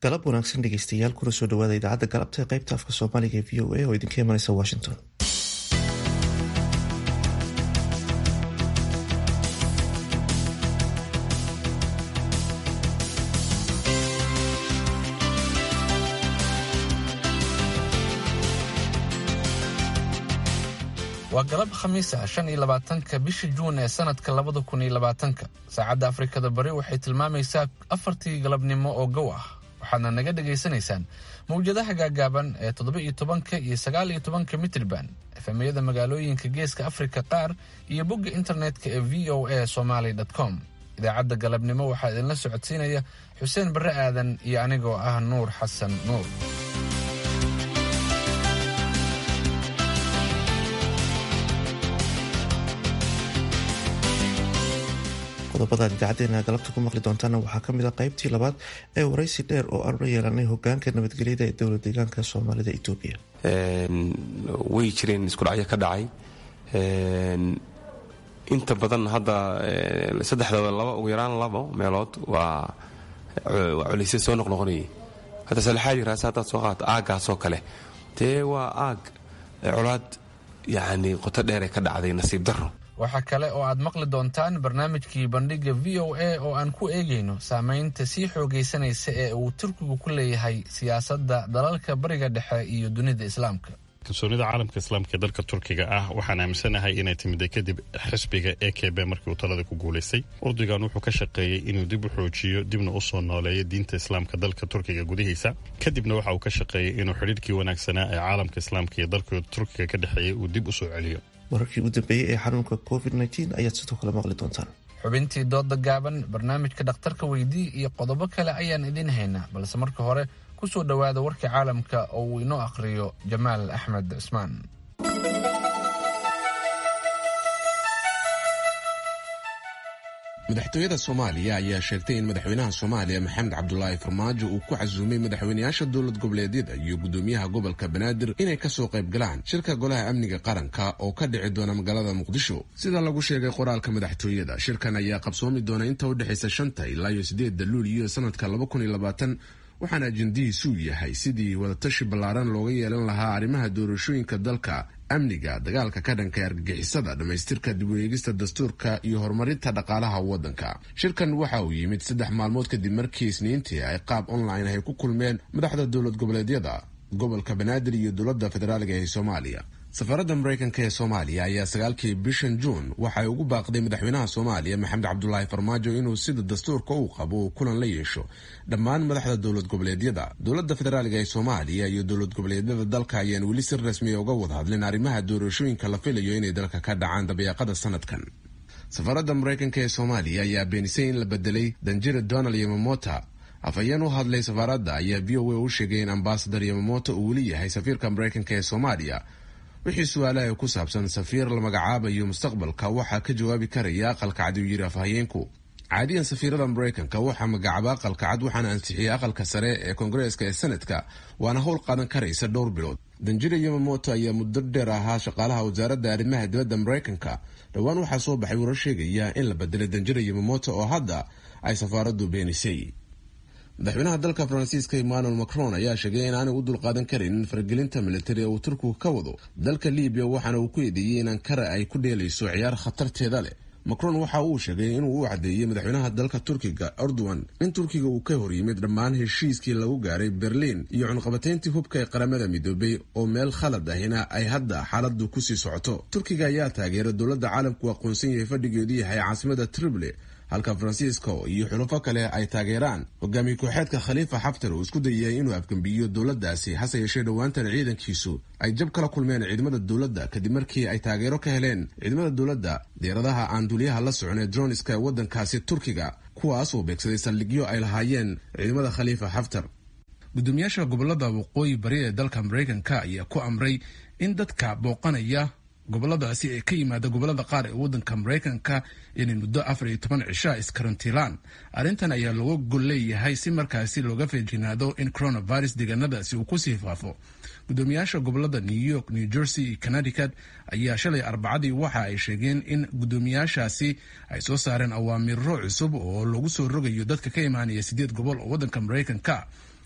galab wanaagsan dhegeystayaal kuna soo dhawaada idaacadda galabta ee qaybta afka soomaaliga ee v o a oo idinka imanaysa washington waa galab khamiis ah shan iyo labaatanka bisha juun ee sanadka labada kun iyo labaatanka saacadda afrikada bari waxay tilmaamaysaa afartii galabnimo oo gow ah waxaadna naga dhagaysanaysaan mawjadaha gaagaaban ee toddoba iyo tobanka iyo sagaal iyo tobanka mitrban efemyada magaalooyinka geeska afrika qaar iyo bogga internetka ee v o a somaly com idaacadda galabnimo waxaa idinla socodsiinaya xuseen barre aadan iyo anigoo ah nuur xasan nuur qodobadaad idaacadeena galabta ku maqli doontaana waxaa kamid a qaybtii labaad ee waraysi dheer oo aan la yeelanay hogaanka nabadgelyada ee dowla deegaanka soomaalida etoobiya way jireen iskudhacyo ka dhacay inta badan hadda saddexdaba laba ugu yaraan labo meelood waa culaysya soo noqnoqonayay hadda salexaadii raase haddaad soo qaato aaggaasoo kale dee waa aag colaad yacni qoto dheere ka dhacday nasiib darro waxaa kale oo aad maqli doontaan barnaamijkii bandhigga v o a oo aan ku eegayno saamaynta sii xoogaysanaysa ee uu turkigu ku leeyahay siyaasadda dalalka bariga dhexe iyo dunida islaamka kalsoonida caalamka islaamka ee dalka turkiga ah waxaan aaminsanahay inay timida kadib xisbiga e k b markii uu talada ku guulaystay urdigan wuxuu ka shaqeeyey inuu dib u xoojiyo dibna u soo nooleeyo diinta islaamka dalka turkiga gudihiisa kadibna waxa uu ka shaqeeyey inuu xidhiirkii wanaagsanaa ee caalamka islaamka iyo dalka turkiga ka dhexeeyey uu dib u soo celiyo wararkii ugu dambeeyey ee xanuunka covid ayaad sidoo kale maqli doontaan xubintii dooda gaaban barnaamijka dhakhtarka weydii iyo qodobo kale ayaan idiin haynaa balse marka hore ku soo dhowaada warkii caalamka oo uu inoo akhriyo jamaal axmed cismaan madaxtooyada soomaaliya ayaa sheegtay in madaxweynaha soomaaliya maxamed cabdulaahi farmaajo uu ku casuumay madaxweynayaasha dowlad goboleedyada iyo gudoomiyaha gobolka banaadir inay kasoo qayb galaan shirka golaha amniga qaranka oo ka dhici doona magaalada muqdisho sida lagu sheegay qoraalka madaxtooyada shirkan ayaa qabsoomi doona inta u dhexaysa shanta ilaa iyo sideedda luuliyo sanadka laba kun iyo labaatan waxaana ajendihiisuu yahay sidii wadatashi ballaaran looga yeelan lahaa arrimaha doorashooyinka dalka amniga dagaalka ka dhanka ee argagixisada dhammaystirka dib u eegista dastuurka iyo horumarinta dhaqaalaha waddanka shirkan waxa uu yimid saddex maalmood kadib markii isniintii ay qaab online ay ku kulmeen madaxda dowlad goboleedyada gobolka banaadir iyo dowladda federaaliga ee soomaaliya safaradda maraykanka ee soomaaliya ayaa sagaalkii bishan juun waxay ugu baaqday madaxweynaha soomaaliya maxamed cabdulaahi farmaajo inuu sida dastuurka uu qabo uu kulan la yeesho dhammaan madaxda dowlad goboleedyada dowladda federaaliga ee soomaaliya iyo dowlad goboleedyada dalka ayaan weli si rasmiya uga wada hadlin arrimaha doorashooyinka la filayo inay dalka ka dhacaan dabeeqada sanadkan safaradda maraykanka ee soomaaliya ayaa beenisay in la bedelay danjira donald yamamota afhayeen u hadlay safaaradda ayaa v o a u sheegay in ambasadar yamamoto uu weli yahay safiirka maraykanka ee soomaaliya wixii su-aalaha ku saabsan safiir la magacaabayo mustaqbalka waxaa ka jawaabi karaya aqalka cad uu yidhi afhayeenku caadiyan safiirada maraykanka waxaa magacaaba aqalka cad waxaana ansixiyey aqalka sare ee koongareeska ee senadka waana howl qaadan karaysa dhowr bilood danjira yamamoto ayaa muddo dheer ahaa shaqaalaha wasaaradda arrimaha dibadda maraykanka dhowaan waxaa soo baxay warar sheegaya in la bedelay danjira yamamoto oo hadda ay safaaraddu beenisay madaxweynaha dalka faransiiska emmanuel macron ayaa sheegay in aanay u dulqaadan karaynin faragelinta militari ee uu turkigu ka wado dalka libiya waxaana uu ku eedeeyey in ankara ay ku dheelayso ciyaar khatarteeda leh macron waxa uu sheegay inuu u caddeeyey madaxweynaha dalka turkiga erdogan in turkiga uu ka hor yimid dhammaan heshiiskii lagu gaaray berliin iyo cunqabatayntii hubka ee qaramada midoobay oo meel khalad ahina ay hadda xaaladu kusii socoto turkiga ayaa taageera dowladda caalamku aqoonsan yahay fadhigeedu yahay caasimada trible halka faransiisko iyo xulufo kale ay taageeraan hogaamiye kooxeedka khaliifa xaftar uu isku dayay inuu afgembiyo dowladdaasi hase yeeshee dhowaantan ciidankiisu ay jab kala kulmeen ciidamada dowladda kadib markii ay taageero ka heleen ciidamada dowladda diyaaradaha aan duuliyaha la socon ee droniska ee waddankaasi turkiga kuwaas oo beegsaday saldhigyo ay lahaayeen ciidamada khaliifa xaftar gudoomiyaasha gobolada waqooyi bari ee dalka maraykanka ayaa ku amray in dadka booqanaya goboladaasi ee ka yimaada gobolada qaar ee wadanka maraykanka inay muddo afar iyo toban cishaa iskarantiilaan arrintan ayaa looga gol leeyahay si markaasi looga feejinaado in coronavirus deegaanadaasi uu kusii faafo gudoomiyaasha gobolada new york new jersey iyo connecticut ayaa shalay arbacadii waxa ay sheegeen in gudoomiyaashaasi ay soo saareen awaamiro cusub oo lagu soo rogayo dadka ka imaanaya sideed gobol oo wadanka maraykanka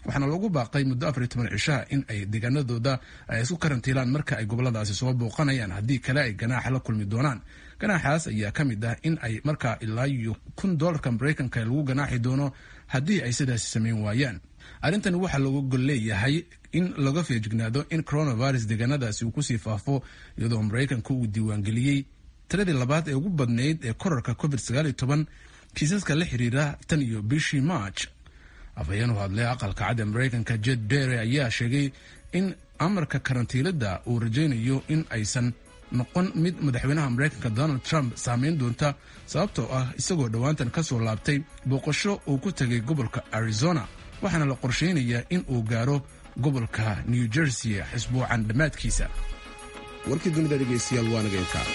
waxaana lagu baaqay muddo afar iyo toban cishaha in ay deegaanadooda ay isku karantiilaan marka ay goboladaasi soo booqanayaan haddii kale ay ganaaxa la kulmi doonaan ganaaxaas ayaa ka mid ah in ay markaa ilaa iyo kun dolarka maraykanka lagu ganaaxi doono haddii ay sidaasi sameyn waayaan arrintani waxaa looga gol leeyahay in laga feejignaado in coronavirus deegaanadaasi uu kusii faafo iyadoo maraykanka uu diiwaangeliyey tiradii labaad ee ugu badnayd ee korarka covid sagaal iyo toban kiisaska la xiriira tan iyo bishii march afhayeen u hadlay aqalka cad ee maraykanka jed bere ayaa sheegay in amarka karantiilada uu rajaynayo in aysan noqon mid madaxweynaha maraykanka donald trump saameyn doonta sababtoo ah isagoo dhowaantan ka soo laabtay booqasho uu ku tegay gobolka arizona waxaana la qorsheynayaa in uu gaaro gobolka new jersey xisbuucan dhammaadkiisa warkii dunida dhegeystayaal waa naga intaa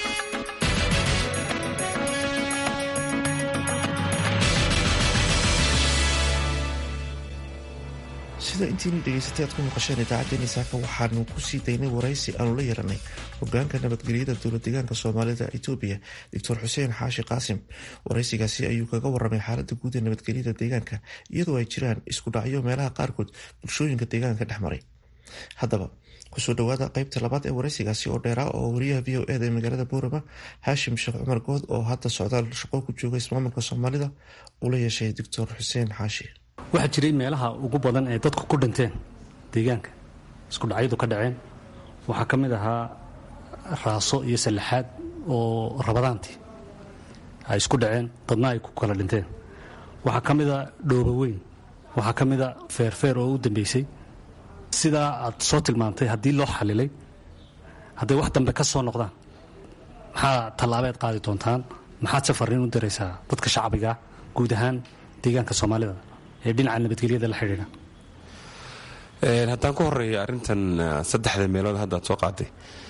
sida intiini dhegaysatay aad ku maqasheen idaacaddeenii saaka waxaanu ku sii daynay waraysi aanu la yeeranay hogaanka nabadgelyada dowlad deegaanka soomaalida etoobiya doctor xuseen xaashi qaasim waraysigaasi ayuu kaga waramay xaalada guud ee nabadgelyada deegaanka iyadoo ay jiraan isku dhacyo meelaha qaarkood bulshooyinka deegaanka dhex maray haddaba kusoo dhawaada qeybta labaad ee waraysigaasi oo dheeraa oo wariyaha v o eda ee magaalada boorama haashim sheekh cumar good oo hadda socdaal shaqo ku jooga ismaamulka soomaalida uu la yeeshay doctor xuseen xaashi waxaa jiray meelaha ugu badan ee dadku ku dhinteen deegaanka isku dhacyadu ka dhaceen waxaa ka mid ahaa raaso iyo sallaxaad oo rabadaantii ay isku dhaceen dadna ay ku kala dhinteen waxaa ka mida dhoobo weyn waxaa ka mida feerfeer oo u dambeysay sidaa aad soo tilmaamtay haddii loo xalilay hadday wax dambe ka soo noqdaan maxaa tallaabeed qaadi doontaan maxaad safarriin u diraysaa dadka shacbiga guud ahaan deegaanka soomaalida ee dhinaca nabadgelyada la xidhiidha haddaan ku horeeya arrintan saddexda meelood hadda ad soo qaaday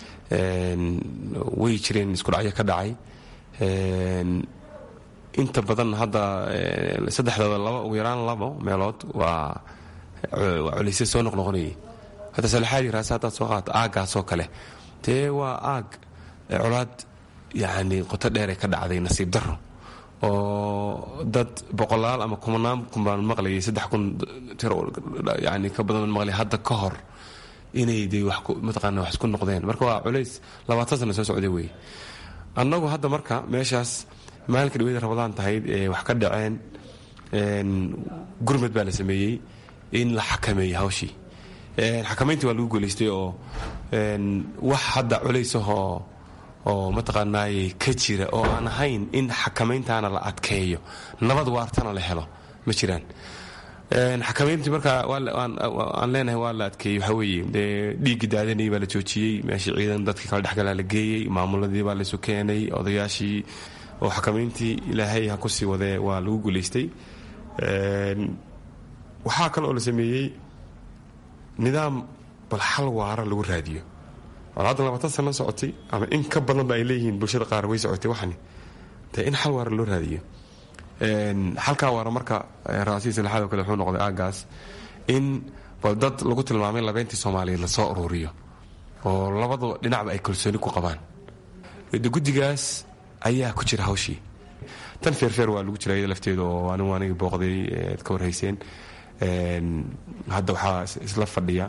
way jireen isku dhacyo ka dhacay inta badan hadda saddexdooda laba ugu yaraan labo meelood waa waa culaysya soo noqnoqonayay hadda salaxaadii raase haddaad soo qaata aaggaasoo kale dee waa aag colaad yacni qoto dheere ka dhacday nasiib darro oo dad boqolaal ama kumanaan kun baan maqlayay saddex kun tir yani ka badan maqlay hadda ka hor inay de wax mataqaana wax isku noqdeen marka waa culays labaatan sana soo socday wey annagu hadda marka meeshaas maalinka dhaweyda rabadaan tahayd ee wax ka dhaceen gurmad baa la sameeyey in la xakameeyo hawshii xakamayntii waa lagu guulaystay oo wax hadda culaysahoo oo mataqaanaaye ka jira oo aan ahayn in xakamayntaana la adkeeyo nabad waartana la helo ma jiraan xakamayntii markaa aan leenahay waa la adkeeyey waxaa weeye dee dhiiggii daadanayay baa la joojiyey meeshii ciidan dadkii kala dhexgalaa la geeyey maamuladii baa laysu keenay odayaashii oo xakamayntii ilaahay ha kusii wadee waa lagu guulaystay waxaa kale oo la sameeyey nidaam bal xal waara lagu raadiyo haddan labaatan sano socotay ama in ka badanba ay leeyihiin bulshada qaar way socotay waxani dee in xal waara loo raadiyo xalkaa waara marka raasihii salaxaad oo kale wuxuu noqday aagaas in bal dad lagu tilmaamay labeyntii soomaaliyeed lasoo ururiyo oo labadu dhinacba ay kalsooni ku qabaan de guddigaas ayaa ku jira hawshii tan feerfeer waa lagu jira iyada lafteeda oo anigu anigi booqday ad ka warhayseen hadda waxaa isla fadhiya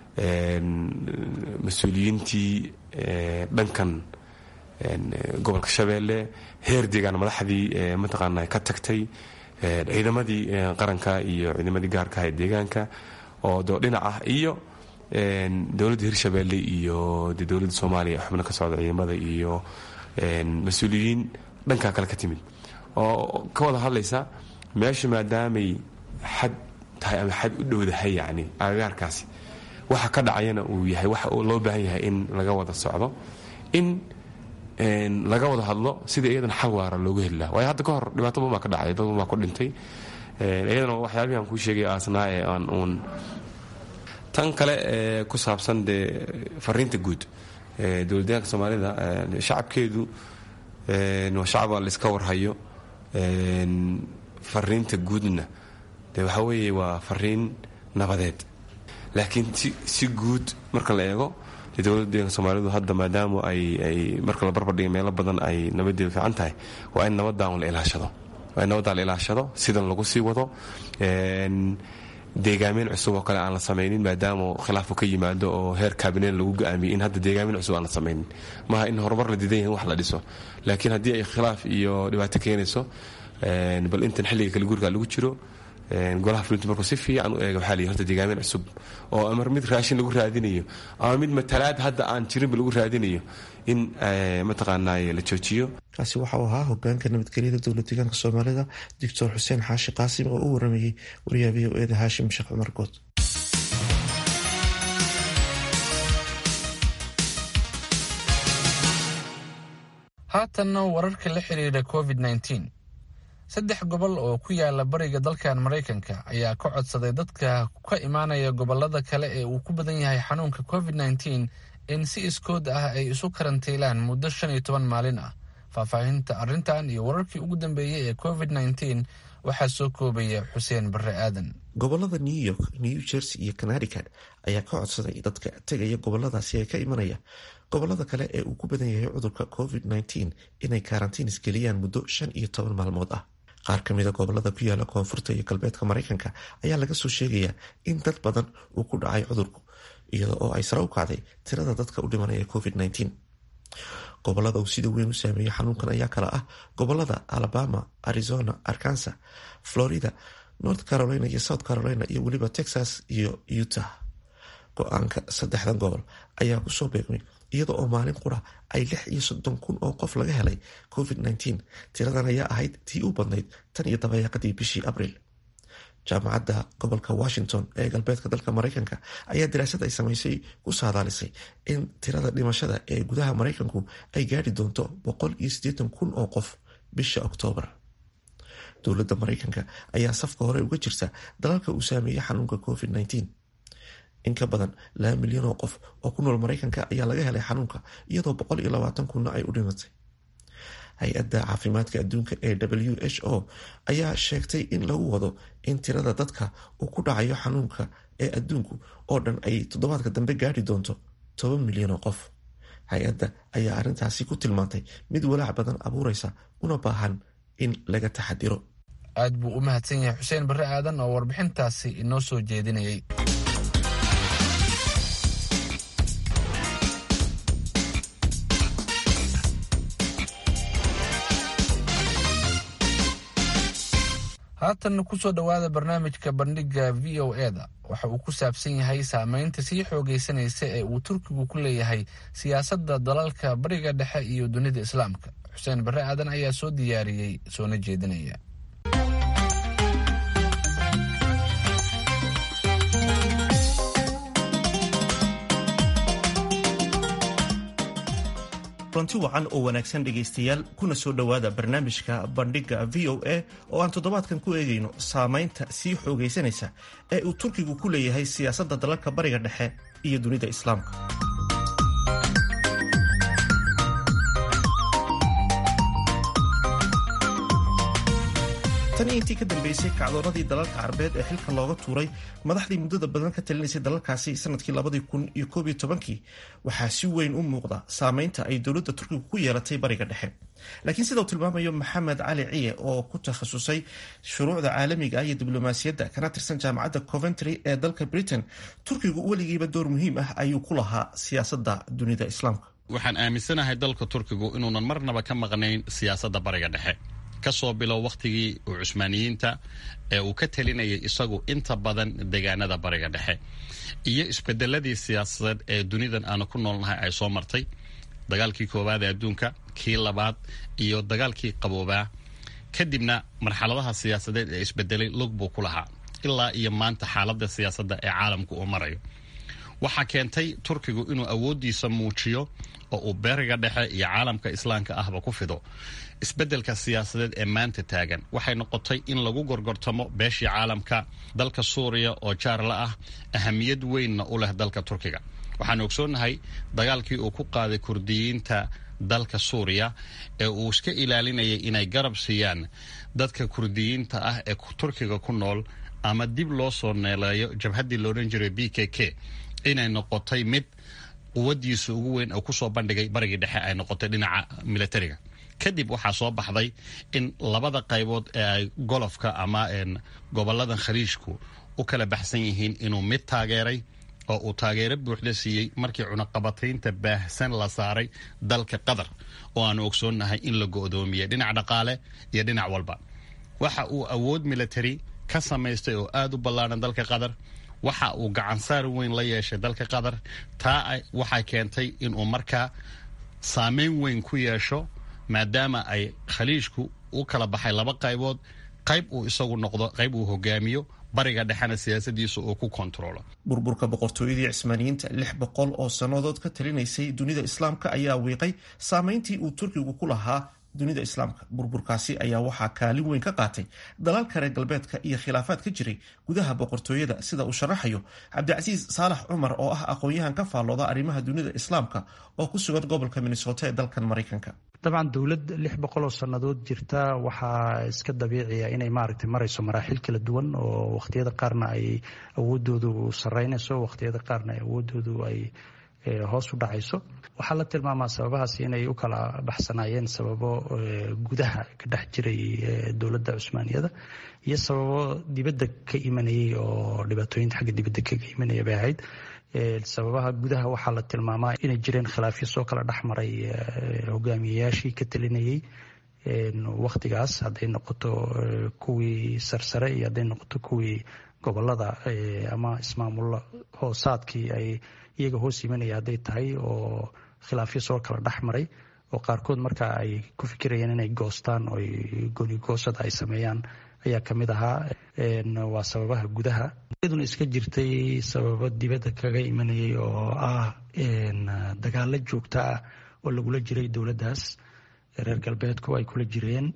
mas-uuliyiintii dhankan gobolka shabeelle heer deegaan madaxdii mataqaana ka tagtay ciidamadii qaranka iyo ciidamadii gaarka ee deegaanka oo doo dhinac ah iyo dowladda hirshabeelle iyo de dowladda soomaaliya xubno ka socda ciidamada iyo mas-uuliyiin dhankaa kale ka timid oo ka wada hadlaysa meesha maadaamay xad tahay ama xad u dhowdahay yacni agagaarkaasi waxa ka dhacayana uu yahay waxa loo baahan yahay in laga wada socdo in laga wada hadlo sidai iyadana xal waara loogu heli laha waayo hadda ka hor dhibaato badan baa ka dhacay dad badan baa ku dhintay iyadana waxyaabihi aan kuu sheegay aasnaa ee aan uun tan kale ee ku saabsan dee fariinta guud dowladdeegaanka soomaalida shacabkeedu waa shacaba la iska warhayo fariinta guudna de waxaa weeye waa fariin nabadeed laakiin si guud marka la eego dowladda deeganka soomaalidu hadda maadaama ay ay marka la barbardhiga meelo badan ay nabadeedu fiican tahay waa in nabadaan la ilaashado waa in nabadaan la ilaashado sidan lagu sii wado deegaameyn cusub oo kale aan la samaynin maadaama khilaafu ka yimaado oo heer kabinet lagu go-aamiyey in hadda deegaameyn cusub aan la samaynin maaha in horumar la diidan yahay in wax la dhiso laakiin haddii ay khilaaf iyo dhibaato keenayso bal intan xilliga kala guurka lagu jiro golaha fulinta markuu si fiican u eega waxaa la horta deegaameyn cusub oo amar mid raashin lagu raadinayo ama mid matalaad hadda aan jirinba lagu raadinayo in mataqaanaaye la joojiyo kaasi waxauu ahaa hogaanka nabadgelyada dowlad deegaanka soomaalida doctor xuseen xaashi qaasim oo u waramayey wariyaha v o eda haashim sheekh cumar good haatanna wararka la xiriira covid -19 saddex gobol oo ku yaala bariga dalkan maraykanka ayaa ka codsaday dadka ka imaanaya gobolada kale ee uu ku badan yahay xanuunka covid -19 in si iskood ah ay isu karantiilaan muddo shan iyo toban maalin ah faahfaahinta arrintan iyo wararkii ugu dambeeyey ee covid -19 waxaa soo koobaya xuseen barre aadan gobolada new york new jersey iyo connecticut ayaa ka codsaday dadka tegaya goboladaasi ee ka imanaya gobolada kale ee uu ku badan yahay cudurka covid -19 inay karantiinis geliyaan muddo shan iyo toban maalmood ah qaar ka mida gobolada ku yaala koonfurta iyo galbeedka maraykanka ayaa laga soo sheegayaa in dad badan uu ku dhacay cudurku iyada oo ay sare u kacday tirada dadka u dhimanaya covid -19 gobolada uu sida weyn u saameeyey xanuunkan ayaa kala ah gobolada alabama arizona arkansas florida north carolina iyo south carolina iyo weliba texas iyo utah go-aanka saddexdan gobol ayaa kusoo beegmay iyada oo maalin qura ay lix iyo soddon kun oo qof laga helay covid -19 tiradan ayaa ahayd tii u badnayd tan iyo dabayaaqadii bishii abriil jaamacadda gobolka washington ee galbeedka dalka maraykanka ayaa daraasad ay samaysay ku saadaalisay in tirada dhimashada ee gudaha maraykanku ay gaadhi doonto boqol iyo siddeetan kun oo qof bisha oktoobar dowladda maraykanka ayaa safka hore uga jirta dalalka uu saameeyey xanuunka covid -19 in ka badan laba milyan oo qof oo ku nool maraykanka ayaa laga helay xanuunka iyadoo boqol iyo labaatan kunna ay u dhimatay hay-adda caafimaadka adduunka ee w h o ayaa sheegtay in lagu wado in tirada dadka uu ku dhacayo xanuunka ee adduunku oo dhan ay toddobaadka dambe gaadhi doonto toban milyan oo qof hay-adda ayaa arrintaasi ku tilmaantay mid walaac badan abuureysa una baahan in laga taxadiro aad buu u mahadsan yahay xuseen barre aadan oo warbixintaasi inoo soo jeedinayay haatanna kusoo dhowaada barnaamijka bandhiga v o e da waxa uu ku saabsan yahay saameynta sii xoogaysanaysa ee uu turkigu ku leeyahay siyaasadda dalalka bariga dhexe iyo dunida islaamka xuseen barre aadan ayaa soo diyaariyey soona jeedinaya runti wacan oo wanaagsan dhegaystayaal kuna soo dhowaada barnaamijka bandhigga v o a oo aan toddobaadkan ku eegayno saamaynta sii xoogaysanaysa ee uu turkigu ku leeyahay siyaasadda dalalka bariga dhexe iyo dunida islaamka tan iyo intii ka dambeysay kacdoonadii dalalka carabeed ee xilka looga tuuray madaxdii muddada badan ka talinaysay dalalkaasi sanadkii labadii kun iyo koob iyo tobankii waxaa si weyn u muuqda saameynta ay dowladda turkigu ku yeelatay bariga dhexe laakiin sida uu tilmaamayo maxamed cali ciye oo ku takhasusay shuruucda caalamiga ah iyo diblomaasiyadda kana tirsan jaamacadda coventry ee dalka britain turkigu weligiiba door muhiim ah ayuu ku lahaa siyaasadda dunida islaamka waxaan aaminsanahay dalka turkigu inuunan marnaba ka maqnayn siyaasadda bariga dhexe kasoo bilow wakhtigii uu cusmaaniyiinta ee uu ka talinayay isagu inta badan deegaanada bariga dhexe iyo isbedeladii siyaasadeed ee dunidan aanu ku noolnahay ay soo martay dagaalkii koowaad ee adduunka kii labaad iyo dagaalkii qaboobaa kadibna marxaladaha siyaasadeed ee isbedelay lug buu ku lahaa ilaa iyo maanta xaaladda siyaasadda ee caalamku uu marayo waxaa keentay turkigu inuu awooddiisa muujiyo oo uu beriga dhexe iyo caalamka islaamka ahba ku fido isbeddelka siyaasadeed ee maanta taagan waxay noqotay in lagu gorgortamo beeshii caalamka dalka suuriya oo jaarla ah ahamiyad weynna u leh dalka turkiga waxaan ogsoonnahay dagaalkii uu ku qaaday kurdiyiinta dalka suuriya ee uu iska ilaalinayay inay garab siiyaan dadka kurdiyiinta ah ee turkiga ku nool ama dib loo soo neeleeyo jabhaddii loodhan jiray b k k inay noqotay mid quwadiisa ugu weyn oo kusoo bandhigay barigii dhexe ay noqotay dhinaca militariga kadib waxaa soo baxday in labada qaybood ee ay golofka ama goboladan khaliijku u kala baxsan yihiin inuu mid taageeray oo uu taageero buuxda siiyey markii cunaqabataynta baahsan la saaray dalka qatar oo aanu ogsoonnahay in la go'doomiyey dhinac dhaqaale iyo dhinac walba waxa uu awood military ka samaystay oo aada u ballaadhan dalka qatar waxa uu gacansaar weyn la yeeshay dalka qatar taa waxay keentay inuu markaa saameyn weyn ku yeesho maadaama ay khaliijku u kala baxay laba qaybood qayb uu isagu noqdo qayb uu hogaamiyo bariga dhexena siyaasadiisa uu ku kontaroolo burburka boqortooyadii cismaaniyiinta lix boqol oo sannadood ka talinaysay dunida islaamka ayaa wiiqay saameyntii uu turkigu ku lahaa dunida islaamka burburkaasi ayaa waxaa kaalin weyn ka qaatay dalalka reer galbeedka iyo khilaafaad ka jiray gudaha boqortooyada sida uu sharaxayo cabdicasiis saalax cumar oo ah aqoon-yahan ka faallooda arrimaha dunida islaamka oo ku sugan gobolka minnesota ee dalkan maraykanka dabcan dowlad lix boqol oo sannadood jirta waxaa iska dabiiciya inay maaragtay marayso maraaxil kala duwan oo wakhtiyada qaarna ay awoodoodu sareynayso wakhtiyada qaarna awoodoodu ay hoos u dhacayso waxaa la tilmaamaa sababahaas inay u kala baxsanaayeen sababo gudaha ka dhex jiray dowladda cusmaaniyada iyo sababo dibadda ka imanayay oo dhibaatooyinta xagga dibadda kaga imanaya bay ahayd sababaha gudaha waxaa la tilmaamaa inay jireen khilaafyo soo kala dhex maray hogaamiyayaashii ka talinayay wakhtigaas hadday noqoto kuwii sarsare iyo hadday noqoto kuwii gobolada ama ismaamulo hoosaadkii ay iyaga hoos imanaya hadday tahay oo khilaafyo soo kala dhex maray oo qaarkood marka ay ku fikirayeen inay goostaan oo goonigoosada ay sameeyaan ayaa ka mid ahaa waa sababaha gudaha iyaduna iska jirtay sababo dibadda kaga imanayay oo ah dagaalo joogto ah oo lagula jiray dowladdaas reer galbeedku ay kula jireen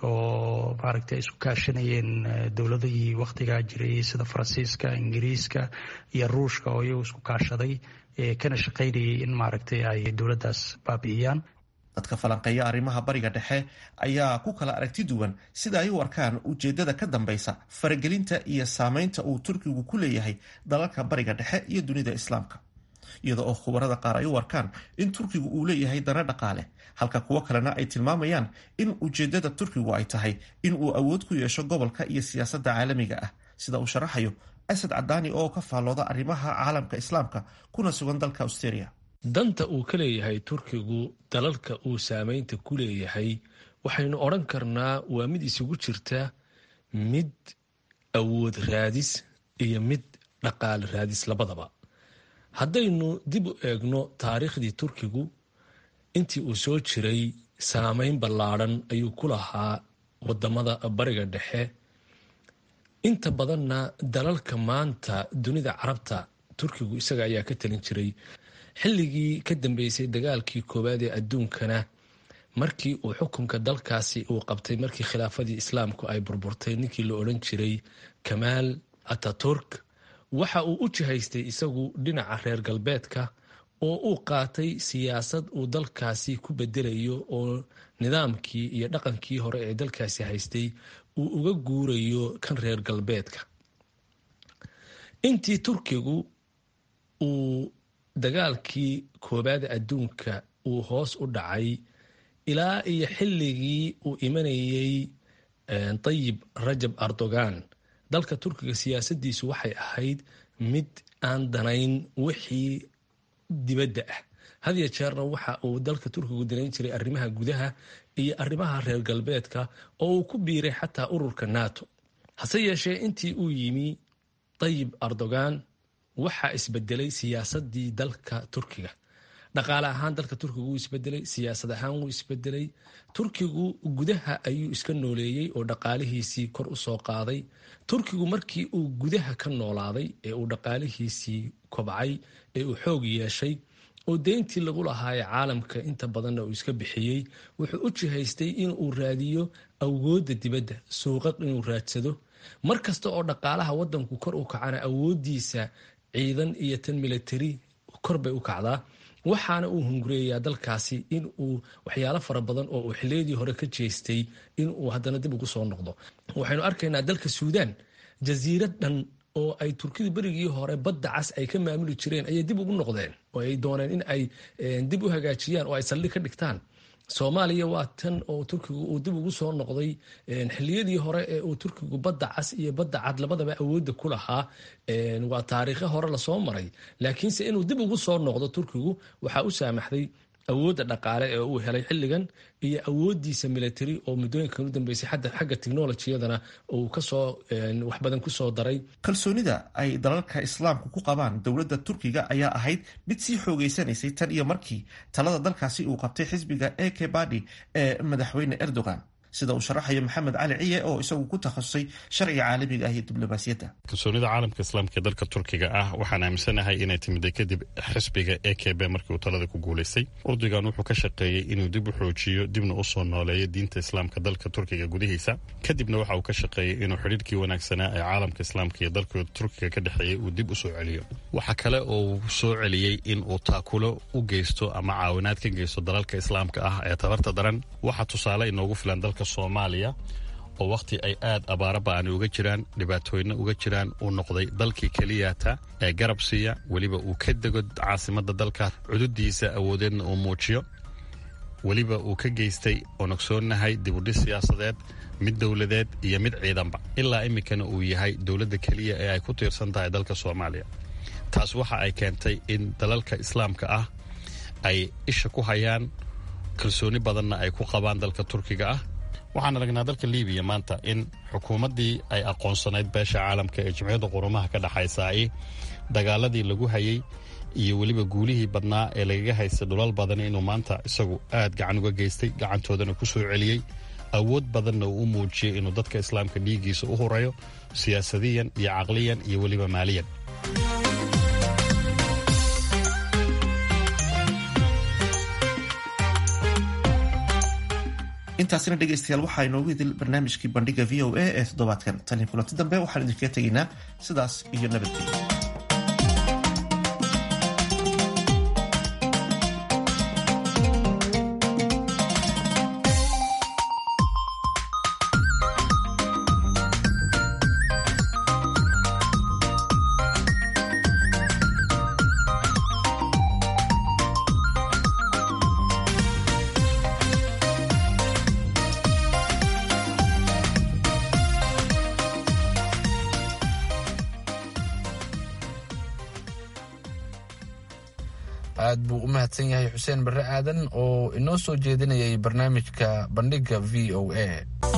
oo maaragtay ay isku kaashanayeen dowladihii wakhtigaa jiray sida faransiiska ingiriiska iyo ruushka oo iyagu isku kaashaday kana shaqaynayay in maaragtay ay dowladdaas baabi'iyaan dadka falanqeeya arrimaha bariga dhexe ayaa ku kala aragti duwan sida ay u arkaan ujeedada ka dambeysa faragelinta iyo saameynta uu turkigu ku leeyahay dalalka bariga dhexe iyo dunida islaamka iyada oo khubarada qaar ay u arkaan in turkigu uu leeyahay dana dhaqaale halka kuwo kalena ay tilmaamayaan in ujeedada turkigu ay tahay in uu awood ku yeesho gobolka iyo siyaasadda caalamiga ah sida uu sharaxayo asad cadaani oo ka faallooda arrimaha caalamka islaamka kuna sugan dalka australia danta uu ka leeyahay turkigu dalalka uu saameynta ku leeyahay waxaynu odhan karnaa waa mid isugu jirta mid awood raadis iyo mid dhaqaale raadis labadaba haddaynu dib u eegno taariikhdii turkigu intii uu soo jiray saameyn ballaadhan ayuu ku lahaa wadamada bariga dhexe inta badanna dalalka maanta dunida carabta turkigu isaga ayaa ka talin jiray xilligii ka dambeysay dagaalkii koowaad ee adduunkana markii uu xukunka dalkaasi uu qabtay markii khilaafadii islaamku ay burburtay ninkii la odhan jiray kamaal ataturk waxa uu u jihaystay isagu dhinaca reer galbeedka oo uu qaatay siyaasad uu dalkaasi ku bedelayo oo nidaamkii iyo dhaqankii hore ee dalkaasi haystay uu uga guurayo kan reer galbeedka intii turkigu uu dagaalkii koobaad adduunka uu hoos u dhacay ilaa iyo xilligii uu imanayey tayib rajab erdogan dalka turkiga siyaasadiisu waxay ahayd mid aan danayn wixii dibadda ah hadiyo jeerna waxa uu dalka turkigu danayn jiray arrimaha gudaha iyo arrimaha reer galbeedka oo uu ku biiray xataa ururka nato hase yeeshee intii uu yimi tayib erdogan waxaa isbedelay siyaasadii dalka turkiga dhaqaale ahaan dalka turkiga wuu isbedelay siyaasad ahaan wuu isbedelay turkigu gudaha ayuu iska nooleeyey oo dhaqaalihiisii kor usoo qaaday turkigu markii uu gudaha ka noolaaday ee uu dhaqaalihiisii kobcay ee uu xoog yeeshay oo deyntii lagu lahaaye caalamka inta badanna uu iska bixiyey wuxuu u jihaystay inuu raadiyo awooda dibadda suuqad inuu raadsado mar kasta oo dhaqaalaha wadanku kor u kacana awoodiisa ciidan iyo tan military kor bay u kacdaa waxaana uu hungureeyaa dalkaasi in uu waxyaalo fara badan oo uu xiliyadii hore ka jeestay inuu haddana dib ugu soo noqdo waxaynu arkaynaa dalka suudaan jasiirad dhan oo ay turkidu berigii hore badda cas ay ka maamuli jireen ayay dib ugu noqdeen oo ay dooneen in ay dib u hagaajiyaan oo ay saldhig ka dhigtaan soomaaliya waa tan oo turkigu uu dib ugu soo noqday xiliyadii hore ee uu turkigu badda cas iyo badda cad labadaba awoodda ku lahaa waa taariikhe hore lasoo maray laakiinse inuu dib ugu soo noqdo turkigu waxaa u saamaxday awoodda dhaqaale ee uu helay xilligan iyo awoodiisa military oo muddooyinkan u dambeysay xagga technolojiyadana uu kasoo wax badan kusoo daray kalsoonida ay dalalka islaamku ku qabaan dowladda turkiga ayaa ahayd mid sii xoogeysanaysay tan iyo markii talada dalkaasi uu qabtay xisbiga eke badi ee madaxweyne erdogan sida uu sharaxayo maxamed cali ciye oo isagu ku takhasusay sharciga caalamiga ah iyo diblomaasiyadda kalsoonida caalamka islaamka ee dalka turkiga ah waxaan aaminsanahay inay timiday kadib xisbiga e k b markii uu talada ku guulaystay urdigan wuxuu ka shaqeeyey inuu dib u xoojiyo dibna u soo nooleeyo diinta islaamka dalka turkiga gudihiisa kadibna waxa uu ka shaqeeyey inuu xidhiirkii wanaagsanaa ee caalamka islaamka iyo dalka turkiga ka dhexeeyey uu dib u soo celiyo waxa kale oo uu soo celiyey in uu taakulo u geysto ama caawinaad ka geysto dalalka islaamka ah ee tabarta daran waxaa tusaale inoogu filan dalka soomaaliya oo wakhti ay aad abaara ba'ani uga jiraan dhibaatooyinna uga jiraan uu noqday dalkii keliyata ee garab siiya weliba uu ka dego caasimadda dalka cududiisa awoodeedna uu muujiyo weliba uu ka geystay oon ogsoonnahay dibudhis siyaasadeed mid dowladeed iyo mid ciidanba ilaa iminkana uu yahay dowladda keliya ee ay ku tiirsan tahay dalka soomaaliya taas waxa ay keentay in dalalka islaamka ah ay isha ku hayaan kalsooni badanna ay ku qabaan dalka turkiga ah waxaan aragnaa dalka libiya maanta in xukuumaddii ay aqoonsanayd beesha caalamka ee jimciyadda qurumaha ka dhexaysa ay dagaaladii lagu hayay iyo weliba guulihii badnaa ee lagaga haystay dhulal badan inuu maanta isagu aad gacan uga geystay gacantoodana ku soo celiyey awood badanna uu u muujiyey inuu dadka islaamka dhiiggiisa u hurayo siyaasadiyan iyo caqliyan iyo weliba maaliyan intaasina dhegaystayaal waxaa inoogu idil barnaamijkii bandhiga v o a ee toddobaadkan tan iyo kulanti dambe waxaan idinkaga tegaynaa sidaas iyo nabadgelyo aad buu u mahadsan yahay xuseen barre aadan oo inoo soo jeedinayay barnaamijka bandhigga v o a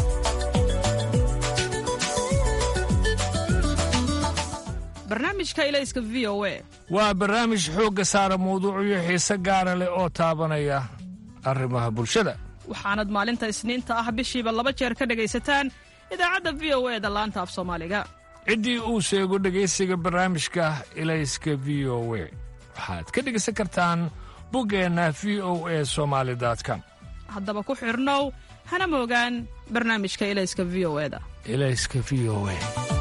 barnaamijka ilayska v o a waa barnaamij xoogga saara mawduucyo xiise gaara leh oo taabanaya arrimaha bulshada waxaanad maalinta isniinta ah bishiiba laba jeer ka dhegaysataan idaacadda v o e da laanta af soomaaliga ciddii uu sheego dhegaysiga barnaamijka ilayska v o we waxaad ka dhegaysan kartaan buggeenna v o e somaali com haddaba ku xidhnow hana moogaan barnaamijka ilayska v o eda ilayska v o e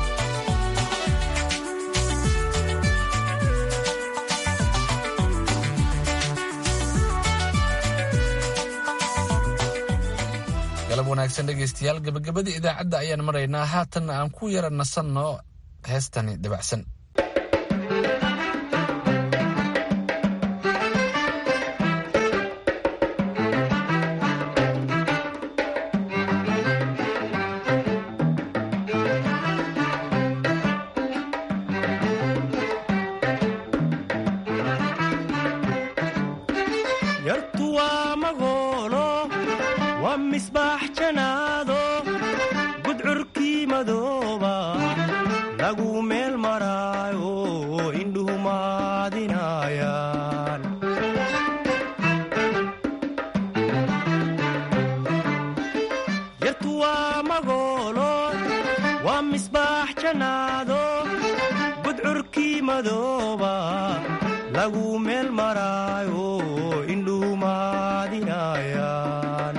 galab wanaagsan dhegaystayaal gabagabadii idaacadda ayaan maraynaa haatanna aan ku yara nasanno heestani dabacsan yartu waa magoolo waa misbaax janaado gudcurkii madooba lagu meel maraayo indhuhu maadinayaan yartu waa magoolo waa misbaax janaado gudcurkii madooba lagu meel maraayo indhuhu maadinayaan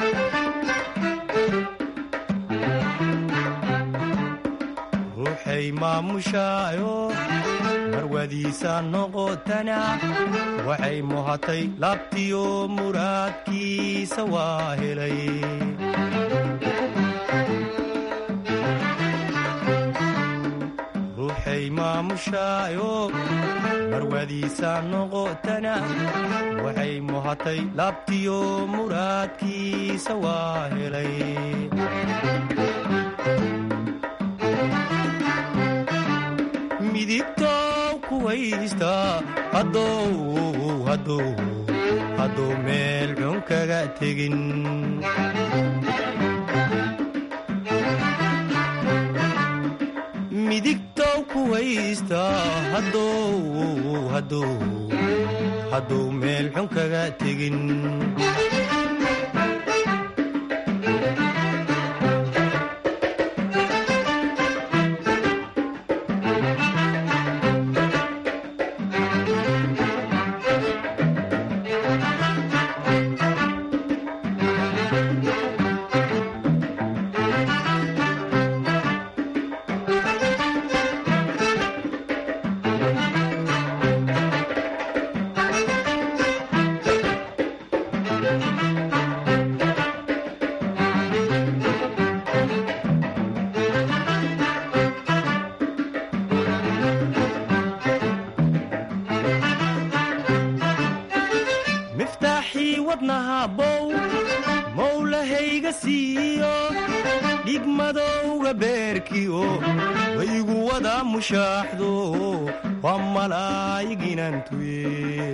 ruuxay maamushaayo marwadiisa noqotana waxay muhatay laabtiyo muraadkiisa waa helay ruuxay maamushaayo marwadiisa noqotana waxay muhatay laabtiyo muraadkiisa waa helay midigtow kuwaysta hadduu meel xun kaga tegin midigtow kuwaysta hadduu meel xun kaga tegin miftaaxii wadnaha bow mowlahayga siiyo dhigmadowga beerkiyo waygu wada mushaaxdo waa malaayiginantuye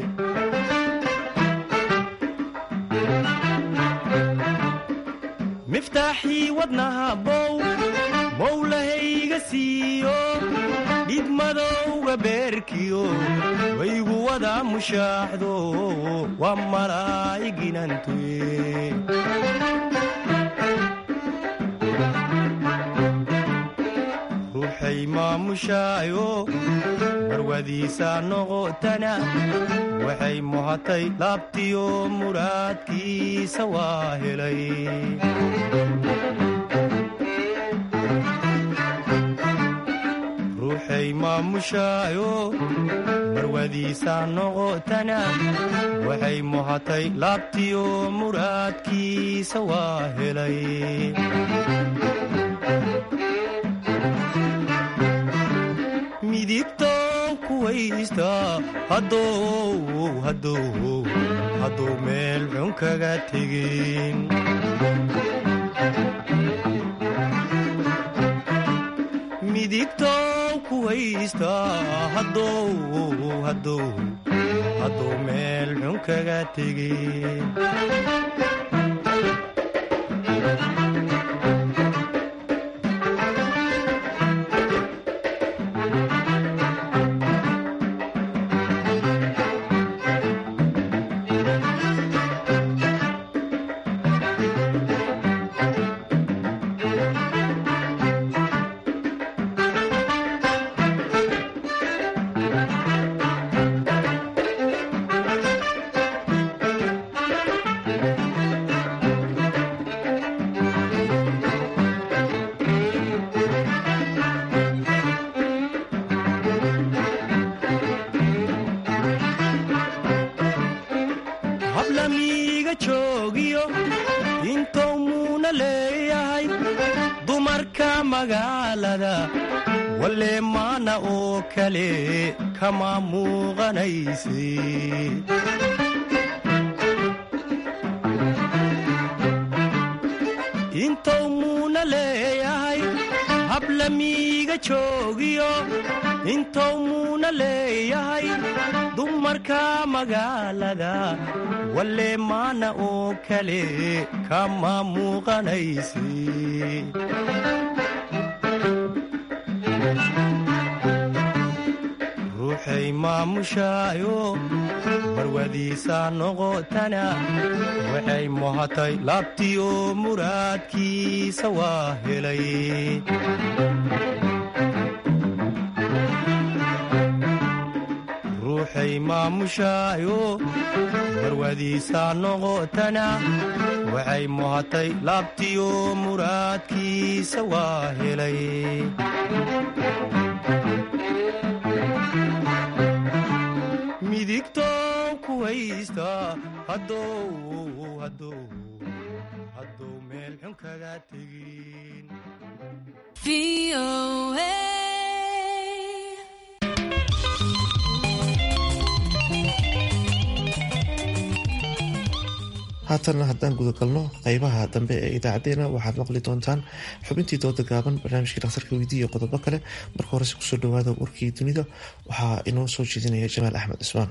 miftaaxii wadnaha bow mowlahayga siiyo dhigmadowga beerkiyo waygu wada mushaaxdo waa malaayiginantuye ruuxay maamushaayo marwadiisa noqotana waxay muhatay laabtiyo muraadkiisa waa helay ruuxay maamushaayo marwadiisa noqotana waxay muhatay laabtiyo muraadkiisa waa helay midigtow kuwaysta hadduu meel xun kaga tegin midigtow kuwaysta hadduu meel xun kaga tegin hablamiiga joogiyo intou muuna leeyahay dumarka magaalada walle maana oo kale kama muuqanayse intou muuna leeyahay hablamiiga joogiyo intou muuna leeyahay dumarka magaalada walle maana oo kale kama muuqanayse ruuxay maamushaayo marwadiisa noqotana waxay muhatay laabtiyo muraadkiisa waa helay ruuxay maamushaayo marwadiisa noqotana waxay muhatay laabtiyo muraadkiisa waa helay midigtow kuwaysta hadduu meel xun kaga tegin haatanna haddaan gudagalno qeybaha dambe ee idaacadeena waxaad maqli doontaan xubintii dooda gaaban barnaamijkii dhakhtarka weydiiya iyo qodobo kale marka horese kusoo dhawaada warkii dunida waxaa inoo soo jeedinaya jamaal axmed cismaan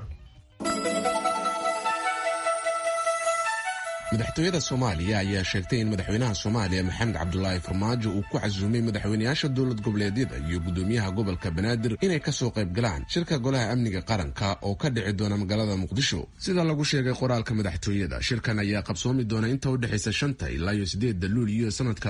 madaxtooyada soomaaliya ayaa sheegtay in madaxweynaha soomaaliya maxamed cabdulaahi farmaajo uu ku casuumay madaxweynayaasha dowlad goboleedyada iyo gudoomiyaha gobolka banaadir inay kasoo qayb galaan shirka golaha amniga qaranka oo ka dhici doona magaalada muqdisho sida lagu sheegay qoraalka madaxtooyada shirkan ayaa qabsoomi doona inta u dhexaysa shanta ilaa iyo sideedda luuliyo sanadka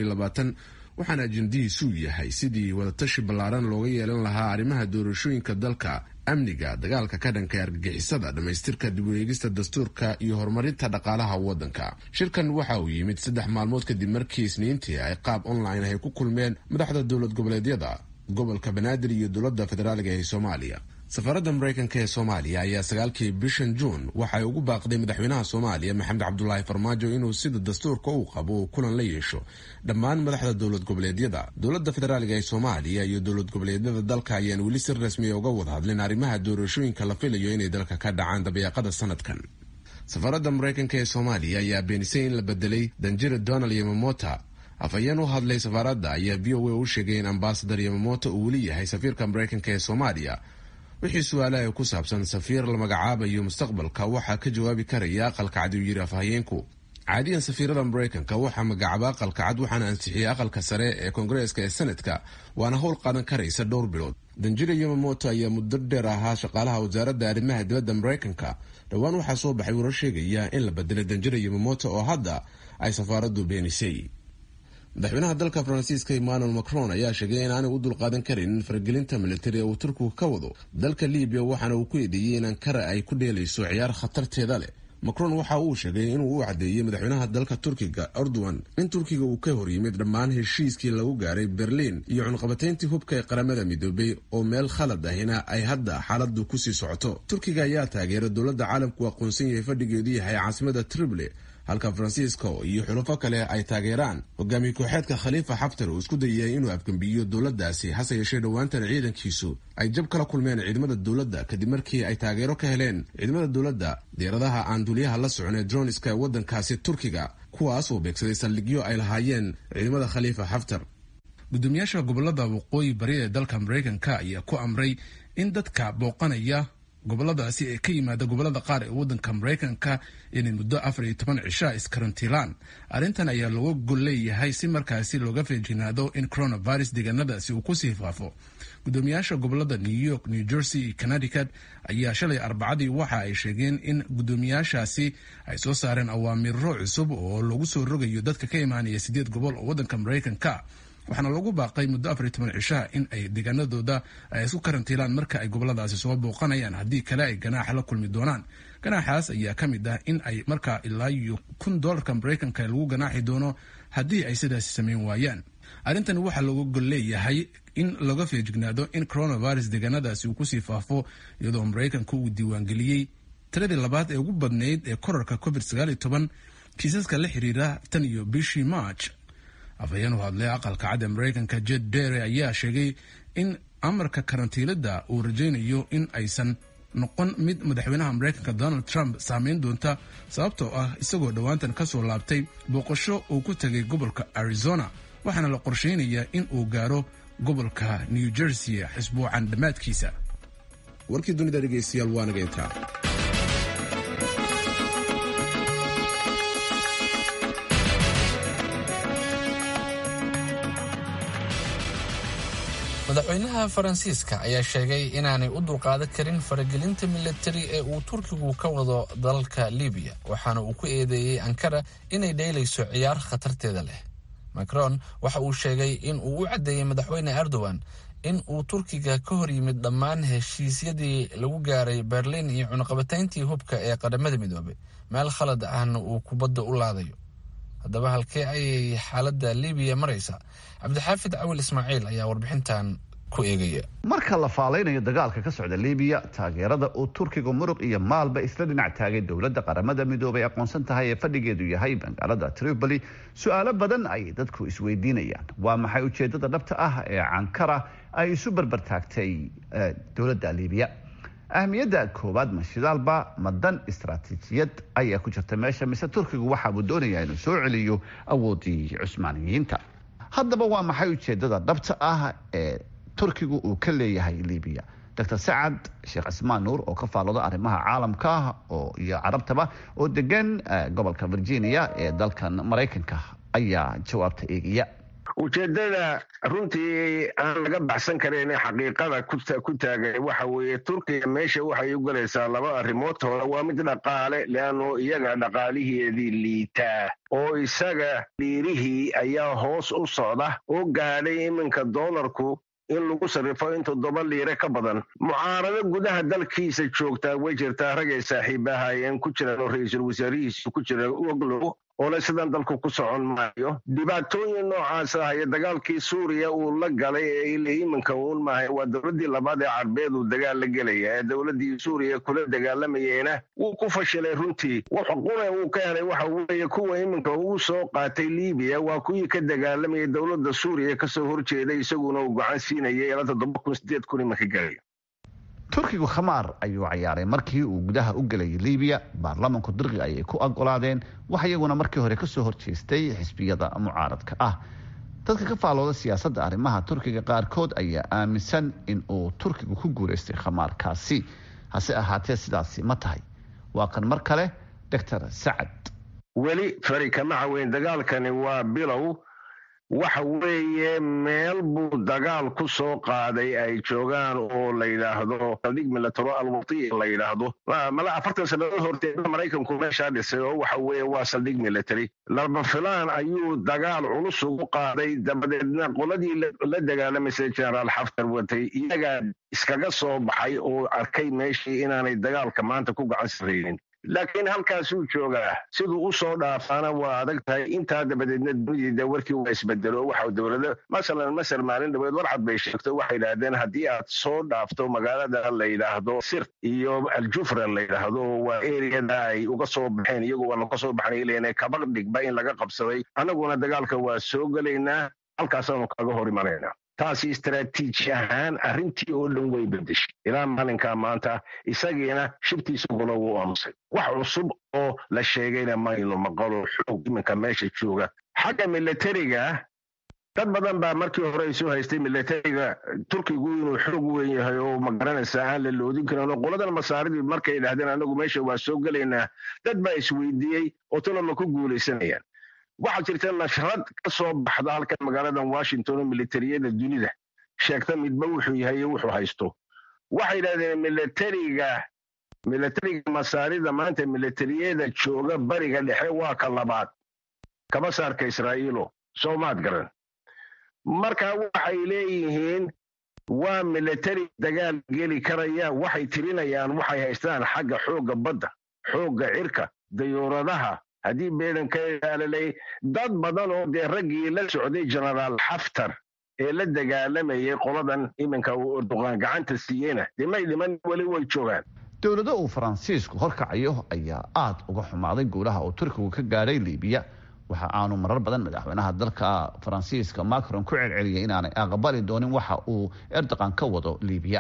waxaana ajendihiisuu yahay sidii wadatashi ballaaran looga yeelan lahaa arrimaha doorashooyinka dalka amniga dagaalka ka dhanka argagixisada dhammaystirka dib u eegista dastuurka iyo horumarinta dhaqaalaha waddanka shirkan waxa uu yimid saddex maalmood kadib markii isniintii ay qaab online ay ku kulmeen madaxda dowlad goboleedyada gobolka banaadir iyo dowladda federaaliga ee soomaaliya safaaradda maraykanka ee soomaaliya ayaa sagaalkii bishan juun waxay ugu baaqday madaxweynaha soomaaliya maxamed cabdulaahi farmaajo inuu sida dastuurka uu qabo uu kulan la yeesho dhammaan madaxda dowlad goboleedyada dowladda federaaliga ee soomaaliya iyo dowlad goboleedyada dalka ayaan weli si rasmiya uga wada hadlin arrimaha doorashooyinka la filayo inay dalka ka dhacaan dabeeqada sanadkan safaaradda maraykanka ee soomaaliya ayaa beenisay in la bedelay danjira donald yamamota afhayeen u hadlay safaaradda ayaa v o a u sheegay in ambasadar yamamota uu weli yahay safiirka maraykanka ee soomaaliya wixii su-aalaha ku saabsan safiir la magacaabayo mustaqbalka waxaa ka jawaabi karaya aqalka cad uu yiri afhayeenku caadiyan safiirada maraykanka waxaa magacaaba aqalka cad waxaana ansixiyay aqalka sare ee koongareeska ee senadka waana howl qaadan karaysa dhowr bilood danjira yamamoto ayaa muddo dheer ahaa shaqaalaha wasaaradda arrimaha dibadda maraykanka dhowaan waxaa soo baxay warar sheegaya in la bedelay danjira yamamoto oo hadda ay safaaraddu beenisay madaxweynaha dalka faransiiska emmanuel macron ayaa sheegay in aanay u dulqaadan karin faragelinta militari ee uu turkigu ka wado dalka libiya waxaana uu ku eedeeyey in ankara ay ku dheelayso ciyaar khatarteeda leh macron waxa uu sheegay inuu u caddeeyey madaxweynaha dalka turkiga erdogan in turkiga uu ka horyimid dhammaan heshiiskii lagu gaaray berliin iyo cunqabatayntii hubka ee qaramada midoobay oo meel khalad ahina ay hadda xaaladu kusii socoto turkiga ayaa taageera dowladda caalamku aqoonsan yahay fadhigeedu yahay caasimada trible halka faransiisko iyo xulufo kale ay taageeraan hogaamiye kooxeedka khaliifa xaftar uu isku dayay inuu afgembiyo dowladdaasi hase yeeshee dhowaantan ciidankiisu ay jab kala kulmeen ciidamada dowladda kadib markii ay taageero ka heleen ciidamada dowladda diyaaradaha aan duuliyaha la socon ee droniska ee waddankaasi turkiga kuwaas oo beegsaday saldhigyo ay lahaayeen ciidamada khaliifa xaftar gudoomiyaasha gobolada waqooyi bari ee dalka maraykanka ayaa ku amray in dadka booqanaya goboladaasi ee ka yimaada gobolada qaar ee wadanka maraykanka inay muddo afar iyo toban cishaa iskarantiilaan arrintan ayaa looga gol leeyahay si markaasi looga feejinaado in coronavirus deegaanadaasi uu kusii faafo gudoomiyaasha gobolada new york new jersey iyo connecticut ayaa shalay arbacadii waxa ay sheegeen in gudoomiyaashaasi ay soo saareen awaamiro cusub oo lagu soo rogayo dadka ka imaanaya sideed gobol oo wadanka maraykanka waxaana lagu baaqay muddo afar iyo toban cishaha in ay deegaanadooda ay isku karantiilaan marka ay goboladaasi soo booqanayaan haddii kale ay ganaaxa la kulmi doonaan ganaaxaas ayaa ka mid ah in ay markaa ilaa iyo kun doolarka maraykanka lagu ganaaxi doono haddii ay sidaasi sameyn waayaan arrintan waxaa looga gol leeyahay in laga feejignaado in coronavirus deegaanadaasi uu kusii faafo iyadoo maraykanka uu diiwaangeliyey tiradii labaad ee ugu badnayd ee korarka covid sagaal iyo toban kiisaska la xiriira tan iyo bishii march afhayeen u hadlay aqalka cadda maraykanka jed dere ayaa sheegay in amarka karantiilada uu rajaynayo in aysan noqon mid madaxweynaha maraykanka donald trump saameyn doonta sababtoo ah isagoo dhowaantan ka soo laabtay booqasho uu ku tegay gobolka arizona waxaana la qorsheynayaa in uu gaaro gobolka new jersey xisbuucan dhammaadkiisa warkii dunida dhegeystayaal waa naga intaa madaxweynaha faransiiska ayaa sheegay inaanay u dulqaadan karin faragelinta militari ee uu turkigu ka wado dalka libiya waxaana uu ku eedeeyey ankara inay dheelayso ciyaar khatarteeda leh macron waxa uu sheegay in uu u caddeeyey madaxweyne erdogan in uu turkiga ka hor yimid dhammaan heshiisyadii lagu gaaray berliin iyo cunaqabatayntii hubka ee qaramada midoobay meel khalad ahna uu kubadda u laadayo haddaba halkee ayay xaaladda libiya maraysa cabdixaafid cawil ismaaciil ayaa warbixintan ku eegaya marka la faalaynayo dagaalka ka socda libiya taageerada uu turkiga muruq iyo maalba isla dhinac taagay dowladda qaramada midoobay aqoonsan tahay ee fadhigeedu yahay magaalada tripoli su-aalo badan ayay dadku isweydiinayaan waa maxay ujeedada dhabta ah ee cankara ay isu barbartaagtay dowladda libiya ahmiyadda koowaad ma shidaalba ma dan istaraatiijiyad ayaa ku jirta meesha mise turkigu waxaabuu doonayaa inuu soo celiyo awoodii cusmaaniyiinta haddaba waa maxay ujeedada dhabta ah ee turkigu uu ka leeyahay libiya dr sacad sheekh cismaan nuur oo ka faalooda arrimaha caalamka oo iyo carabtaba oo degan gobolka virginia ee dalkan maraykanka ayaa jawaabta eegaya ujeedada runtii aan laga baxsan karayn xaqiiqada ku taagay waxa weeye turkiga meesha waxay u galaysaa laba arrimood hore waa mid dhaqaale leanno iyaga dhaqaaliheedii liitaa oo isaga dhiirihii ayaa hoos u socda oo gaadhay iminka doolarku in lagu sarrifo in toddoba liire ka badan mucaarado gudaha dalkiisa joogtaa way jirtaa ragay saaxiibahaayeen ku jiraan oo ra-iisul wasaarihiisu ku jira oglow oole sidan dalku ku socon maayo dhibaatooyin noocaas ah iyo dagaalkii suuriya uu la galay ee ila iminka uun maahay waa dowladdii labaad ee carbeed uu dagaal la gelaya ee dowladdii suuriya kula dagaalamayeyna wuu ku fashilay runtii qune uu ka helay waxa weeye kuwa iminka uu soo qaatay libiya waa kuwii ka dagaalamayay dowladda suuriya kasoo horjeeday isaguna uu gacan siinayay ilaa toddoba kun sideed kun iminka galay turkigu khamaar ayuu cayaaray markii uu gudaha u gelayay libiya baarlamanku dirqi ayay ku ogolaadeen wax iyaguna markii hore kasoo horjeestay xisbiyada mucaaradka ah dadka ka faalooda siyaasadda arrimaha turkiga qaarkood ayaa aaminsan in uu turkigu ku guulaystay khamaarkaasi hase ahaatee sidaasi ma tahay waa kan mar kale doctor sacad weli fari kama caweyn dagaalkani waa bilow waxa weeye meel buu dagaal ku soo qaaday ay joogaan oo la yidhaahdo saldhig milataro alwati la yidhaahdo mala afartan sannadood horteeda maraykanku meeshaa dhisay oo waxa weeye waa saldhig military laba filaan ayuu dagaal culus ugu qaaday dabadeedna qoladii la dagaalamaysay generaal xaftar watay iyagaa iskaga soo baxay oo arkay meeshii inaanay dagaalka maanta ku gacan saraynin laakiin halkaasuu joogaa siduu u soo dhaafaana waa adag tahay intaa dabadeedna dunidii warkii waa isbedelo waxa dowlada masalan masar maalin dhaweed warcad bay sheegto waxay yidhaahdeen haddii aad soo dhaafto magaalada la yidhaahdo sir iyo aljufra la yidhaahdo waa eriyada ay uga soo baxeen iyagu waa laga soo baxnay leena kaba dhigba in laga qabsaday annaguna dagaalka waa soo gelaynaa halkaasaanu kaga hor imanaynaa taasi istaraatiiji ahaan arrintii oo dhan way bedeshay ilaa maalinkaa maanta isagiina shibtiisa gula wuu aamusay wax cusub oo la sheegayna maynu maqalo xoog iminka meesha jooga xagga milatariga dad badan baa markii hore isu haystay milatariga turkigu inuu xoog weyn yahay oo magaranaysa aan la loodin karin oo qoladan masaaridii markay idhahdeen anagu meesha waa soo gelaynaa dad baa isweydiiyey oo talama ku guulaysanayaan waxaa jirta nashrad ka soo baxda halkan magaaladan washington oo militariyada dunida sheegta midba wuxuu yahay iyo wuxuu haysto waxay yidhahdeen milatariga milatariga masaarida maanta militariyada jooga bariga dhexe waa ka labaad kaba saarka israa'iilo soomaad garan marka waxay leeyihiin waa milatari dagaal geli karaya waxay tirinayaan waxay haystaan xagga xoogga badda xoogga cirka dayuuradaha haddii beedan ka ilaalalay dad badan oo dee raggii la socday genaraal xaftar ee la dagaalamayay qoladan iminka uu erdoqaan gacanta siiyeyna dee may dhiman weli way joogaan dowlado uu faransiisku horkacayo ayaa aada uga xumaaday guulaha uu turkigu ka gaadhay libiya waxa aanu marar badan madaxweynaha dalka faransiiska macron ku celceliyay inaanay aqbali doonin waxa uu erdoqan ka wado libiya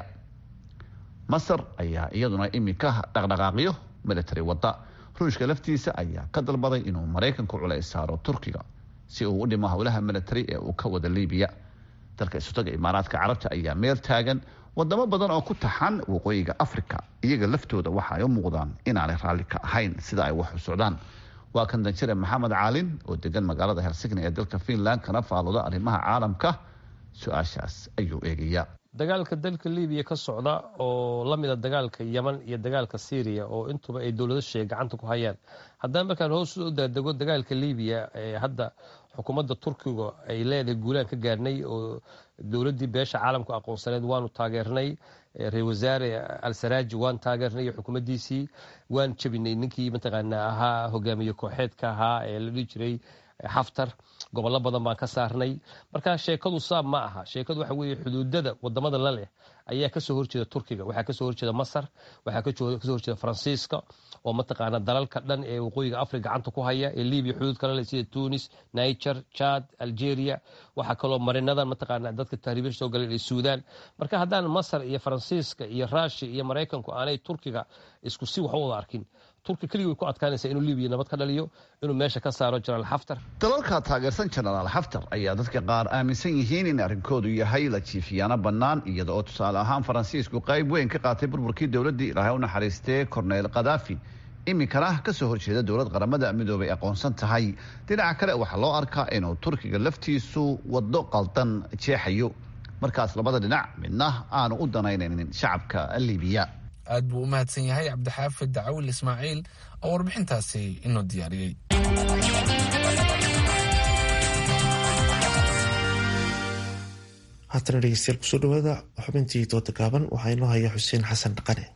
masar ayaa iyaduna iminka dhaqdhaqaaqyo military wada ruushka laftiisa ayaa ka dalbaday inuu maraykanku culays saaro turkiga si uu u dhimo howlaha military ee uu ka wada libiya dalka isutaga imaaraadka carabta ayaa meel taagan wadamo badan oo ku taxan waqooyiga africa iyaga laftooda waxa ay u muuqdaan inaanay raalli ka ahayn sida ay wax u socdaan waa kan danjire maxamed caalin oo degan magaalada helsigni ee dalka finland kana faalooda arrimaha caalamka su-aashaas ayuu eegayaa dagaalka dalka libiya ka socda oo la mida dagaalka yeman iyo dagaalka syriya oo intuba ay dowlado sheege gacanta ku hayaan haddana markaan hoos u daadego dagaalka libiya ee hadda xukuumadda turkiga ay leedahay guulaan ka gaarnay oo dowladdii beesha caalamku aqoonsaneed waanu taageernay ra-isul wasaare al-saraaji waan taageernay iyo xukuumaddiisii waan jabinay ninkii mataqaanaa ahaa hogaamiye kooxeedka ahaa ee la dhihi jiray xaftar gobollo badan baan ka saarnay marka sheekadu saab ma aha sheekadu waxa weeye xuduudada wadamada la leh ayaa kasoo horjeeda turkiga waxaa kasoo horjeeda masar waxaa kasoo horjeeda faransiiska oo mataqaana dalalka dhan ee waqooyiga africa gacanta ku haya ee libiya xuduud kale leh sida tunis niger chad algeria waxaa kaloo marinadan mataqaana dadka tahriibasha soo galeen ee suudan marka haddaan masar iyo faransiiska iyo rushia iyo maraykanku aanay turkiga isku si wax u wada arkin turki keligii way ku adkaanaysaa inuu libiya nabad ka dhaliyo inuu meesha ka saaro jenaraal xaftar dalalka taageersan jenaraal xaftar ayaa dadka qaar aaminsan yihiin in arrinkoodu yahay la jiifiyaano bannaan iyada oo tusaale ahaan faransiisku qayb weyn ka qaatay burburkii dowladdii ilaahay u naxariistee korneyl khadaafi iminkana ka soo horjeeda dowlad qaramada midoobay aqoonsan tahay dhinaca kale waxaa loo arkaa inuu turkiga laftiisu waddo qaldan jeexayo markaas labada dhinac midna aanu u danaynaynin shacabka libiya aad buu u mahadsan yahay cabdixaafid dacawil ismaaciil oo warbixintaasi inoo diyaariyey haatana dhegeystayaal kusoo dhawaada xubintii dooda gaaban waxaa inoo haya xuseen xasan dhaqane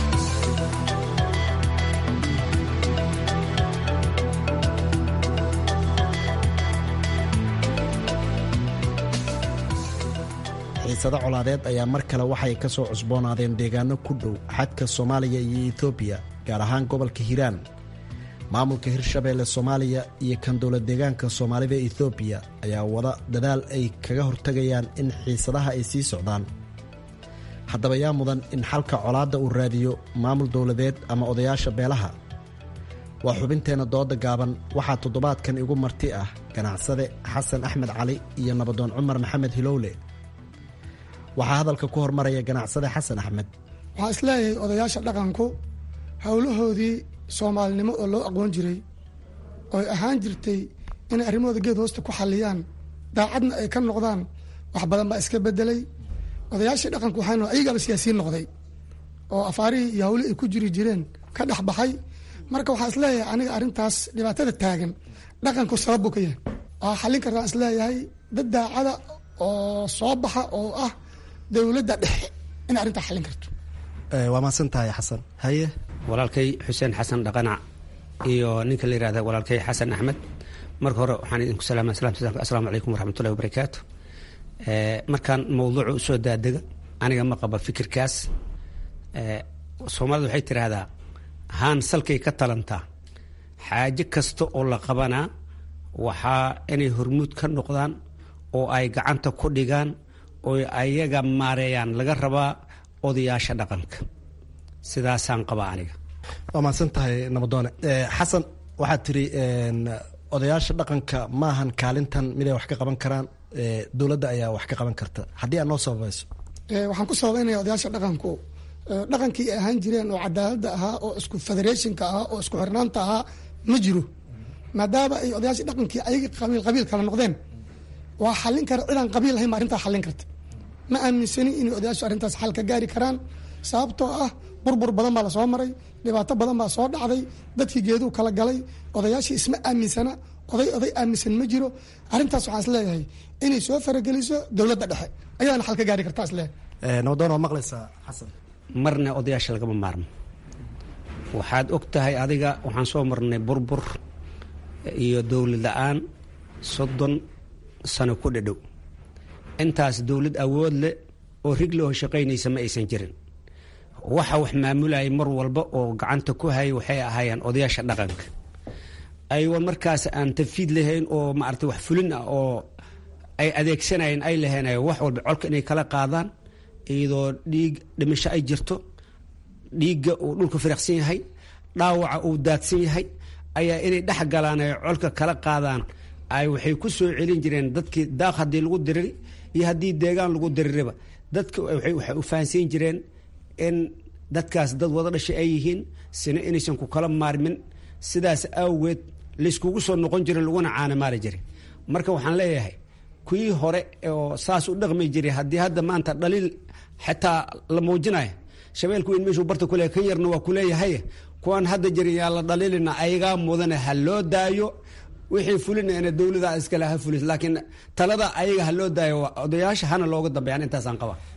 xiisado colaadeed ayaa mar kale waxay ka soo cusboonaadeen deegaano ku dhow xadka soomaaliya iyo etoobiya gaar ahaan gobolka hiiraan maamulka hirshabeelle soomaaliya iyo kan dowlad deegaanka soomaalida etoobiya ayaa wada dadaal ay kaga hortagayaan in xiisadaha ay sii socdaan haddaba yaa mudan in xalka colaadda uu raadiyo maamul dowladeed ama odayaasha beelaha waa xubinteenna dooda gaaban waxaa toddobaadkan igu marti ah ganacsade xasan axmed cali iyo nabadoon cumar maxamed hilowle waxaa hadalka ku hormaraya ganacsade xasan axmed waxaa isleeyahay odayaasha dhaqanku howlahoodii soomaalinimo oo loo aqoon jiray ooy ahaan jirtay inay arrimahooda geed hoosta ku xalliyaan daacadna ay ka noqdaan wax badan baa iska bedelay odayaashii dhaqanku waxaa ayagaaba siyaasiyiin noqday oo afaarihii iyo hawlihii ay ku jiri jireen ka dhex baxay marka waxaa isleeyahay aniga arrintaas dhibaatada taagan dhaqanku sabab buu ka yahay waxaa xallin kartaan isleeyahay dad daacada oo soo baxa oo ah dowladda dhexe inay arrintaa xallin karto waa mahadsan tahay xasan haye walaalkay xuseen xasan dhaqanac iyo ninka la yihahda walaalkay xasan axmed marka hore waxaan idinku salaama asalaamu calaykum waraxmatullahi wabarakaatu markaan mawduuca usoo daadega aniga ma qaba fikirkaas soomaalida waxay tidhaahdaa haan salkay ka talantaa xaajo kasta oo la qabanaa waxaa inay hormuud ka noqdaan oo ay gacanta ku dhigaan oo ayaga maareeyaan laga rabaa odayaasha dhaqanka sidaasaan qabaa aniga waa mahadsan tahay nabadoone xasan waxaad tiri odayaasha dhaqanka maahan kaalintan miday wax ka qaban karaan dowladda ayaa wax ka qaban karta haddii aad noo sababayso waxaan ku sababeynaya odayaasha dhaqanku dhaqankii ay ahaan jireen oo cadaaladda ahaa oo isku federationka ahaa oo isku xirnaanta ahaa ma jiro maadaama ay odayaasha dhaqankii ayaga qabiil qabiil kala noqdeen waa xallin kara cidaan qabiil lahayn ba arrintaa xallin karta ma aaminsani inay odayaashu arrintaas xal ka gaari karaan sababtoo ah burbur badan baa lasoo maray dhibaato badan baa soo dhacday dadkii geeduu kala galay odayaashii isma aaminsana oday oday aaminsan ma jiro arrintaas waxaan isleeyahay inay soo farageliso dowladda dhexe ayaana xal ka gaari kartaa isleeyahay nabadoon waa maqlaysaa xasan marna odayaasha lagama maarmo waxaad og tahay adiga waxaan soo marnay burbur iyo dowlad la-aan soddon sano ku dhadhow intaas dowlad awood leh oo rigloo shaqaynaysa ma aysan jirin waxa wax maamulayay mar walba oo gacanta ku hayay waxay ahaayeen odayaasha dhaqanka aywa markaas aan tafiid lahayn oo maarata wax fulin ah oo ay adeegsanayeen ay lahayn wax walba colka inay kala qaadaan iyadoo dhiig dhimasho ay jirto dhiigga uu dhulka firiqsan yahay dhaawaca uu daadsan yahay ayaa inay dhex galaan ay colka kala qaadaan ay waxay ku soo celin jireen dadkii daaq haddii lagu diriri iyo haddii deegaan lagu diririba dadka waxay u fahansiin jireen in dadkaas dad wada dhashay ay yihiin sina inaysan ku kala maarmin sidaas awgeed layskugu soo noqon jiray laguna caanamaali jiray marka waxaan leeyahay kuwii hore oo saas u dhaqmi jiray haddii hadda maanta dhaliil xitaa la muujinayo shabeelku weyn meeshuu barta kuleeyahay kan yarna waa kuleeyahay kuwan hadda jirin yaa la dhaliilina ayagaa mudane ha loo daayo wixii fulinayna dowlada iskale ha fulis laakiin talada ayaga ha loo daayo odayaasha hana looga dambeeyaan intaasaan qaba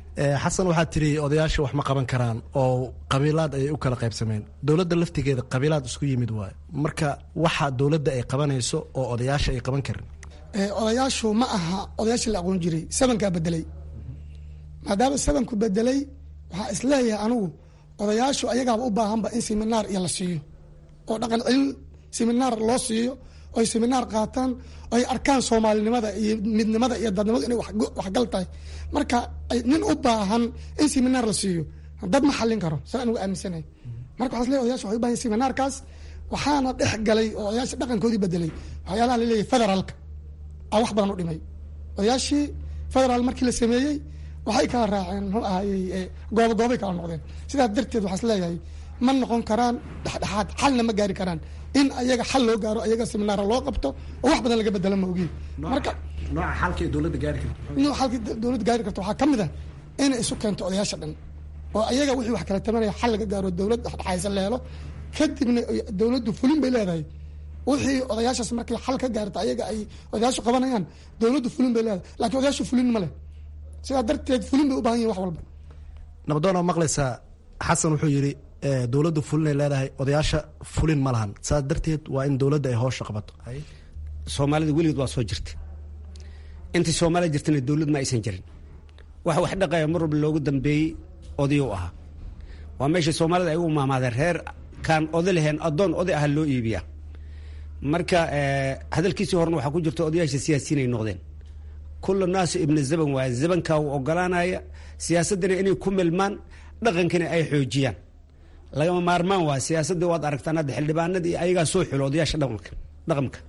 xasan waxaa tiri odayaasha wax ma qaban karaan oo qabiilaad ayay u kala qaybsameen dowladda laftigeeda qabiilaad isku yimid waayo marka waxa dowladda ay qabanayso oo odayaasha ay qaban karin odayaashu ma aha odayaashii la aqoon jiray sabankaa bedelay maadaama sabanku bedelay waxaa isleeyahay anigu odayaashu ayagaaba u baahanba in seminaar iyo la siiyo oo dhaqan cilin seminaar loo siiyo oy seminaar qaataan oy arkaan soomaalinimada iyo midnimada iyo dadnimadu inay waxgal tahay marka nin u baahan in seminaar la siiyo dad ma xallin karo saa anugu aaminsanahay marka waxaa isleeyahay odayaashu waxay u bahan yihin seminaarkaas waxaana dhex galay oo odayaasha dhaqankoodii bedelay waxyaalaha la leeyahay federaalka a wax badan u dhimay odayaashii federaal markii la sameeyey waxay kala raaceen muxuu ahayey goobo goobay kala noqdeen sidaas darteed waxaa is leeyahay ma noqon karaan dhexdhexaad xalna ma gaari karaan in ayaga xal loo gaaro ayaga seminaara loo qabto oo wax badan laga bedelo ma ogiin marka nooca xalka dowladda gaari karto nooca xalka dowladda gaari karto waxaa ka mid ah inay isu keento odayaasha dhan oo ayaga wixii wax kala tabanaya xal laga gaaro dowlad dhexdhexaysan la helo kadibna dowladdu fulin bay leedahay wixii odayaashaas markay xal ka gaarta ayaga ay odayaashu qabanayaan dowladdu fulin bay leedahay lakiin odayaashu fulin ma leh sidaa darteed fulin bay u bahan yihin wax walba nabadoona maqlaysaa xasan wuxuu yidhi dowladdu fulinay leedahay odayaasha fulin ma lahan saas darteed waa in dowladda ay hoosha qabato soomaalida weligeed waa soo jirta intii soomaalida jirtana dowlad ma aysan jirin waxa wax dhaqaya mar walba loogu dambeeyey oday u ahaa waa meesha soomaalida ay u maamaadeen reer kaan oday lahayn addoon oday aha loo iibiyaa marka hadalkiisii horena waxaa ku jirta odayaasha siyaasiyiin ay noqdeen kula naasu ibna zaban waaye zabankaa uu ogolaanaya siyaasaddana inay ku milmaan dhaqankana ay xoojiyaan lagama maarmaan waa siyaasadda waad aragtaan hadda xildhibaanadii ayagaa soo xulo odayaasha dhaqanka dhaqanka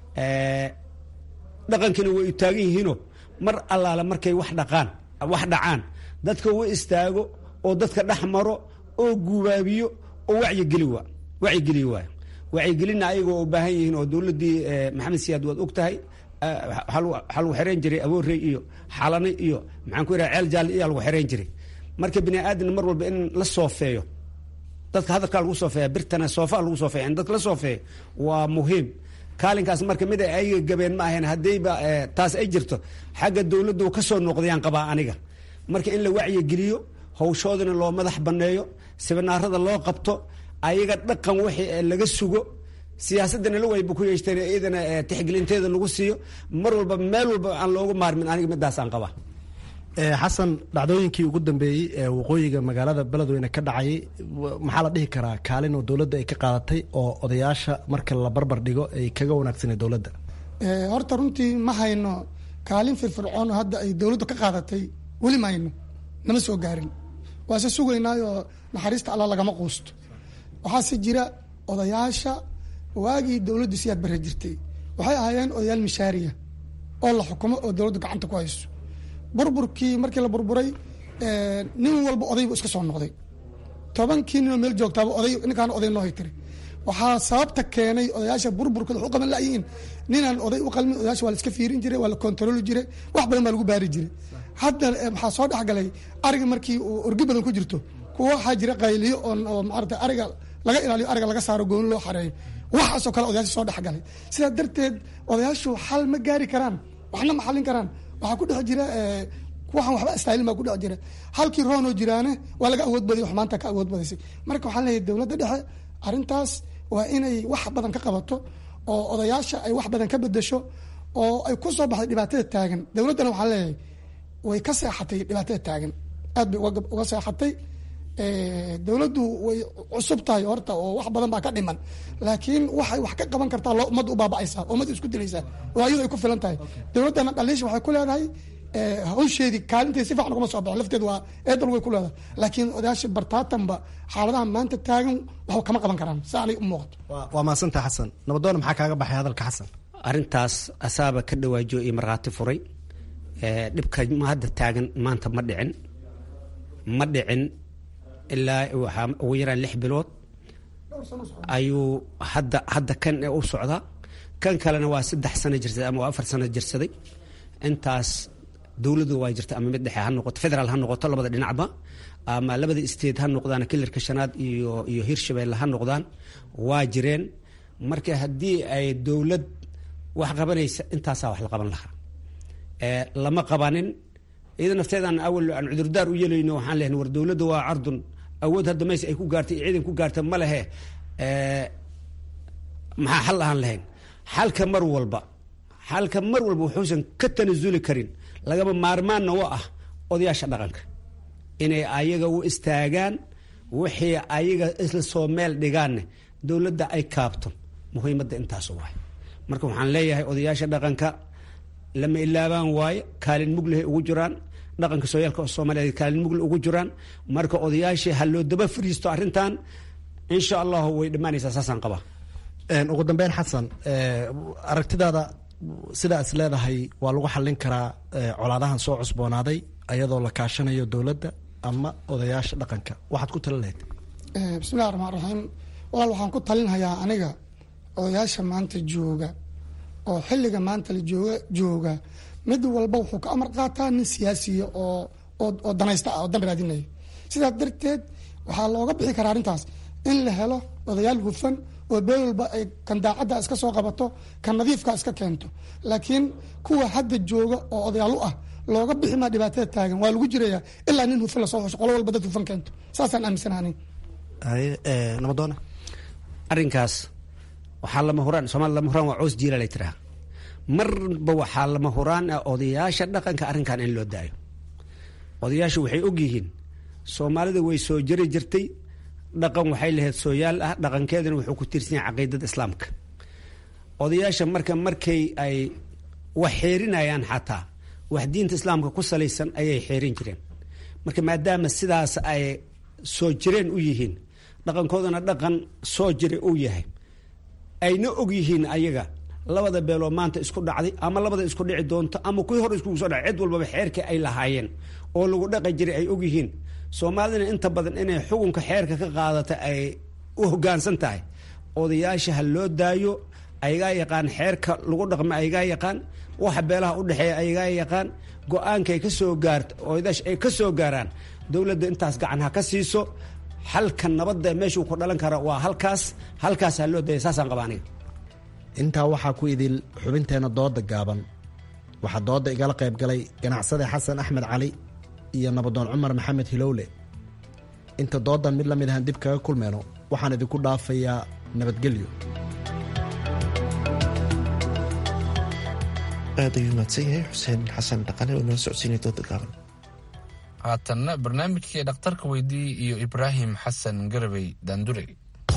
dhaqankina way taagan yihiinoo mar allaale markay wax dhaqaan wax dhacaan dadka u istaago oo dadka dhex maro oo gubaabiyo oo wacyigeli waa wacyigeliyo waayo wacyigelinna ayaga oo u baahan yihiin oo dowladdii maxamed siyaad waad og tahay waxaa lagu xereyn jiray aboorey iyo xalane iyo maxaan ku yidhaha ceel jaalle iyaa lagu xereyn jiray marka bini aadamna mar walba in la soofeeyo dadka hadalkaa lagu soofeeya birtana soofaa lagu soofeeya in dadka la soofeeyo waa muhiim kaalinkaas marka mid ay ayaga gabeen ma ahayn haddayba taas ay jirto xagga dowladdu ka soo noqdayaan qabaa aniga marka in la wacyigeliyo hawshoodana loo madax banneeyo sibinaarada loo qabto ayaga dhaqan wixii laga sugo siyaasadana la wayba ku yeeshteen iyadana tixgelinteeda lagu siiyo mar walba meel walba aan loogu maarmin aniga midaasaan qabaa xasan dhacdooyinkii ugu dambeeyey ee waqooyiga magaalada beledweyne ka dhacayay maxaa la dhihi karaa kaalin oo dowladda ay ka qaadatay oo odayaasha marka la barbar dhigo ay kaga wanaagsanay dowladda horta runtii ma hayno kaalin firfircoon oo hadda ay dowladdu ka qaadatay weli ma hayno nama soo gaarin waase sugaynaayoo naxariista alla lagama quusto waxaase jira odayaasha waagii dowladdu siyaad barre jirtay waxay ahaayeen odayaal mishaariya oo la xukumo oo dowladdu gacanta ku hayso burburkii markii la burburay nin walba odaybu iska soo noqday tobankii ninoo meel joogtaaba oday ninkaan oday noo haytiri waxaa sababta keenay odayaasha burburkooda waxu qaban layihiin ninaan oday u qalmin odayaasha waa la iska fiirin jiray waa la kontarooli jiray wax badan baa lagu baari jiray hadda maxaa soo dhexgalay ariga markii uu orgi badan ku jirto kuwa waxaa jira qayliyo oo maarata ariga laga ilaaliyo ariga laga saaro gooni loo xareeyo waxaasoo kale odayaasha soo dhexgalay sidaa darteed odayaashu xal ma gaari karaan waxna ma xallin karaan waxaa ku dhex jira waxaan waxba istaylin baa ku dhex jira halkii roonoo jiraane waa laga awood badiyay wax maanta ka awood badaysay marka waxaan leeyahay dowladda dhexe arrintaas waa inay wax badan ka qabato oo odayaasha ay wax badan ka bedesho oo ay ku soo baxday dhibaatada taagan dowladdana waxaan leeyahay way ka seexatay dhibaatada taagan aad bay uga seexatay dowladdu way cusub tahay horta oo wax badan baa ka dhiman laakiin waxay wax ka qaban kartaa loo ummadda u baaba'aysaa ummadda isku dilaysaa oo ayadu ay ku filan tahay dowladdana dhaliisha waxay ku leedahay hawsheedii kaalinteedi si fiican ugama soo baxo lafteed waa eedal way ku leedahay laakiin odayaasha bartaatanba xaaladaha maanta taagan waxba kama qaban karaan si aanay u muuqato waa mahadsanta xasan nabadoona maxaa kaaga baxay hadalka xasan arrintaas asaaba ka dhawaajiyo iyo markhaati furay dhibka hadda taagan maanta ma dhicin ma dhicin ilaa waxaa ugu yaraan lix bilood ayuu hadda hadda kan u socdaa kan kalena waa saddex sano jirsaday ama waa afar sano jirsaday intaas dowladdu waa jirta ama mid dhexe ha noqoto federaal ha noqoto labada dhinacba ama labada state ha noqdaan kilarka shanaad iyo iyo hirshabeelle ha noqdaan waa jireen marka haddii ay dowlad wax qabanaysa intaasaa wax la qaban lahaa lama qabanin iyada nafteedaan awal aan cudurdaar u yeelayno waxaan lehan war dowladda waa cardun awood hadda mayse ay ku gaartay iyo ciidan ku gaarta ma lehe maxaa xal ahaan lahayn xalka mar walba xalka mar walba wuxuusan ka tanasuli karin lagama maarmaanna wa ah odayaasha dhaqanka inay ayaga u istaagaan wixii ayaga isla soo meel dhigaanne dowladda ay kaabto muhiimadda intaas waay marka waxaan leeyahay odayaasha dhaqanka lama ilaabaan waaye kaalin muglehay ugu jiraan dhaqanka sooyaalka soomaaliyeed kaalin mugle ugu jiraan marka odayaashii ha loo daba fariisto arrintan insha allahu way dhammaanaysaa saasaan qabaa ugu dambeyn xasan aragtidaada sidaa is leedahay waa lagu xallin karaa colaadahan soo cusboonaaday ayadoo la kaashanayo dowladda ama odayaasha dhaqanka waxaad ku talin lahayd bismillahi raxmaan raxiim walaal waxaan ku talinhayaa aniga odayaasha maanta jooga oo xilliga maanta la jooga jooga mid walba wuxuu ka amar qaataa nin siyaasiya oo oo danaysta ah oo dan raadinaya sidaas darteed waxaa looga bixi karaa arrintaas in la helo odayaal hufan oo beel walba ay kan daacadda iska soo qabato kan nadiifka iska keento laakiin kuwa hadda jooga oo odayaal u ah looga bixi maa dhibaatada taagan waa lagu jiraya ilaa nin hufan lasoo xusho qolo walba dad hufan keento saasaan aaminsanahanin nabadoona arrinkaas waxaa lama huraan soomali lama huraan waa coos jiila lay tiraa marba waxaa lama huraan ah odayaasha dhaqanka arrinkan in loo daayo odayaashu waxay ogyihiin soomaalida way soo jari jirtay dhaqan waxay lahayd sooyaal ah dhaqankeedana wuxuu ku tiirsan yahay caqiidada islaamka odayaasha marka markay ay wax xeerinayaan xataa wax diinta islaamka ku salaysan ayay xeerin jireen marka maadaama sidaas ay soo jireen u yihiin dhaqankoodana dhaqan soo jiray uu yahay ayna og yihiin ayaga labada beeloo maanta isku dhacday ama labada isku dhici doonto ama kuwii hore iskugu soo dhacay cid walbaba xeerkii ay lahaayeen oo lagu dhaqi jiray ay og yihiin soomaalidana inta badan inay xukunka xeerka ka qaadata ay u hogaansan tahay odayaasha ha loo daayo ayagaa yaqaan xeerka lagu dhaqma ayagaa yaqaan waxa beelaha u dhexeeya ayagaa yaqaan go-aankaay ka soo gaarta odayaasha ay ka soo gaaraan dowladda intaas gacan ha ka siiso xalka nabadda meeshuu ku dhalan kara waa halkaas halkaas ha loo daya saasaan qaba aniga intaa waxaa ku idil xubinteenna dooda gaaban waxaa dooda igala qayb galay ganacsade xasan axmed cali iyo nabadoon cumar maxamed hilowle inta doodan mid la mid ahaan dib kaga kulmeyno waxaan idinku dhaafayaa nabadgelyo aad ayuu mahadsan yahay xuseen xasan dhaqane oo nala socodsiinaya dooda gaaban haatanna barnaamijkii dhakhtarka weydii iyo ibraahim xasan garabey daandurey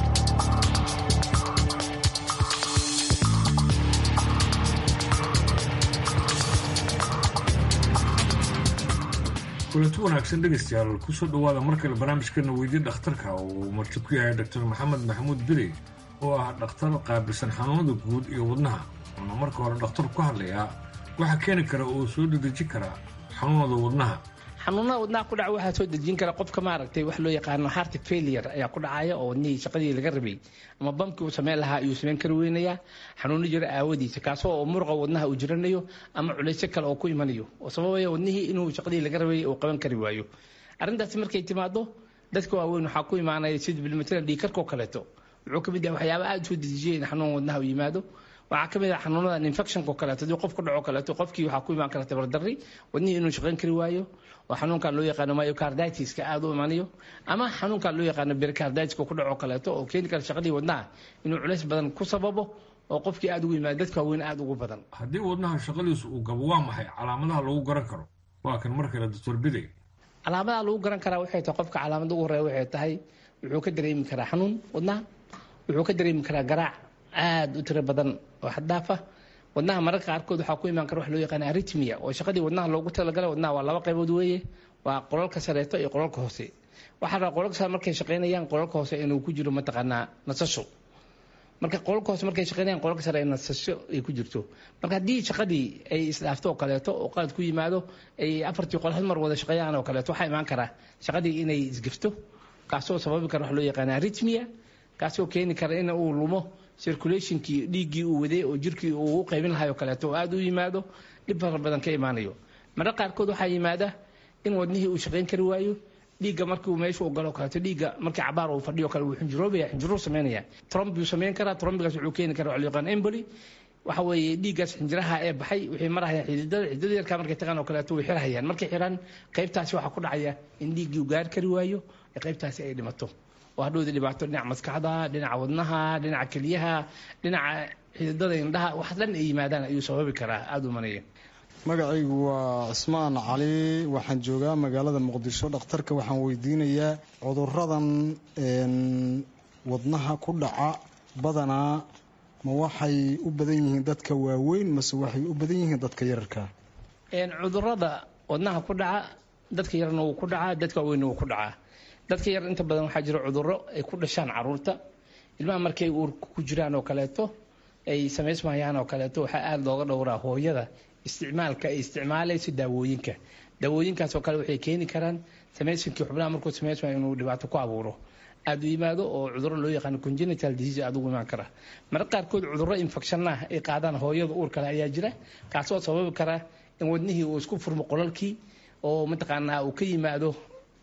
kulanti wanaagsan dhegaystayaal kusoo dhowaada markale barnaamijkeena weydii dhakhtarka oo uu marti ku yahay doctor maxamed maxamuud beri oo ah dhakhtar qaabilsan xanuunada guud iyo wadnaha wuxuuna marka hore dhakhtar ku hadlayaa waxa keeni kara oo soo dedejin kara xanuunada wadnaha xanuunada wadnaha ku dhaca waxaa soo dejin kara qofka maaragtay wax loo yaqaano heart failure ayaa ku dhacaya oo wadnihii shaqadii laga rabay ama bamkii uu sameyn lahaa ayuu sameyn kari weynayaa xanuuno jira aawadiisa kaasoo oo muruqa wadnaha uu jiranayo ama culaysyo kale oo ku imanayo oo sababaya wadnihii inuu shaqadii laga rabay uu qaban kari waayo arrintaasi markay timaado dadka waaweyn waxaa ku imaanaya sida bilmatala dhiikarkoo kaleeto wuxuu ka mid yahay waxyaaba aada soo dejiya in xanuun wadnaha uu yimaado waxaa ka mid ah xanuunadan infectionko kaleeto haddii qof ku dhaco kaleeto qofkii waxaa ku imaan kara tabardarri wadnihii inuu shaqayn kari waayo oo xanuunkan loo yaqaano myocarditis-ka aada u imanayo ama xanuunkan loo yaqaano pericarditis-ka ku dhaco kaleeto oo keeni kara shaqadii wadnaha inuu culays badan ku sababo oo qofkii aada ugu yimaado dadka waaweyn aada ugu badan haddii wadnaha shaqadiisu uu gabo waa maxay calaamadaha lagu garan karo waa kan mar kale doctor bidey calaamadaha lagu garan karaa waxay tahay qofka calaamada ugu horeeya waxay tahay wuxuu ka dareemi karaa xanuun wadnaha wuxuu ka dareemi karaa garaac aada u tiro badan oo xaddaafa wadnaha mararka qaarkood waxaa ku imaan kara wax loo yaqaana aritmia oo shaqadii wadnaha loogu talagalay wadnaha waa laba qaybood weeye waa qolalka sareeto iyo qolalka hoose waxaa rabaa qolalka sare markay shaqaynayaan qolalka hoose inuu ku jiro mataqaanaa nasasho marka qolalka hoose markay shaqaynayaan qolalka sare nasasho ay ku jirto marka haddii shaqadii ay isdhaafto oo kaleeto oo qalad ku yimaado ay afartii qol hal mar wada shaqeeyaan oo kaleeto waxaa imaan karaa shaqadii inay isgifto kaasoo sababi kara wax loo yaqaana aritmia kaasoo keeni kara in uu lumo circulationkii dhiiggii uu waday oo jirkii uu u qaybin lahay oo kaleeto oo aada u yimaado dhib fara badan ka imaanayo mararka qaarkood waxaa yimaada in wadnihii uu shaqayn kari waayo dhiigga markii meesha uu galo kaleeto dhiigga markii cabaar uu fadhiyo kale wuu xinjiroobaya xinjiruu sameynaya tromb buu sameyn karaa trombigaas wuxuu keeni karaa waxa loo yaqaan emboli waxa weeye dhiiggaas xinjiraha ee baxay waxay marahayaan xididada xididada yarkaa markay tagaan oo kaleeto way xirhayaan markay xiraan qaybtaasi waxaa ku dhacaya in dhiiggii uu gaari kari waayo ee qaybtaasi ay dhimato oo hadhowda dhibaato dhinaca maskaxda dhinaca wadnaha dhinaca keliyaha dhinaca xididada indhaha wax dhan ay yimaadaan ayuu sababi karaa aada u manaya magacaygu waa cismaan cali waxaan joogaa magaalada muqdisho dhakhtarka waxaan weydiinayaa cuduradan wadnaha ku dhaca badanaa ma waxay u badan yihiin dadka waaweyn mase waxay u badan yihiin dadka yararka cudurada wadnaha ku dhaca dadka yarna wuu ku dhacaa dadka waaweynna wuu ku dhacaa dadka yar inta badan waxaa jira cuduro ay ku dhashaan caruurta ilmaha markay uurka ku jiraan oo kaleeto ay samaysmayaan oo kaleeto waxaa aada looga dhowraa hooyada isticmaalka ay isticmaalayso daawooyinka daawooyinkaas oo kale waxay keeni karaan samaysinkii xubnaha markuu samaysmayo inuu dhibaato ku abuuro aada u yimaado oo cuduro loo yaqaano congenital disease aada ugu imaan kara marka qaarkood cuduro infection ah ay qaadaan hooyada uur kale ayaa jira kaasoo sababi kara in wadnihii uu isku furmo qolalkii oo mataqaanaa uu ka yimaado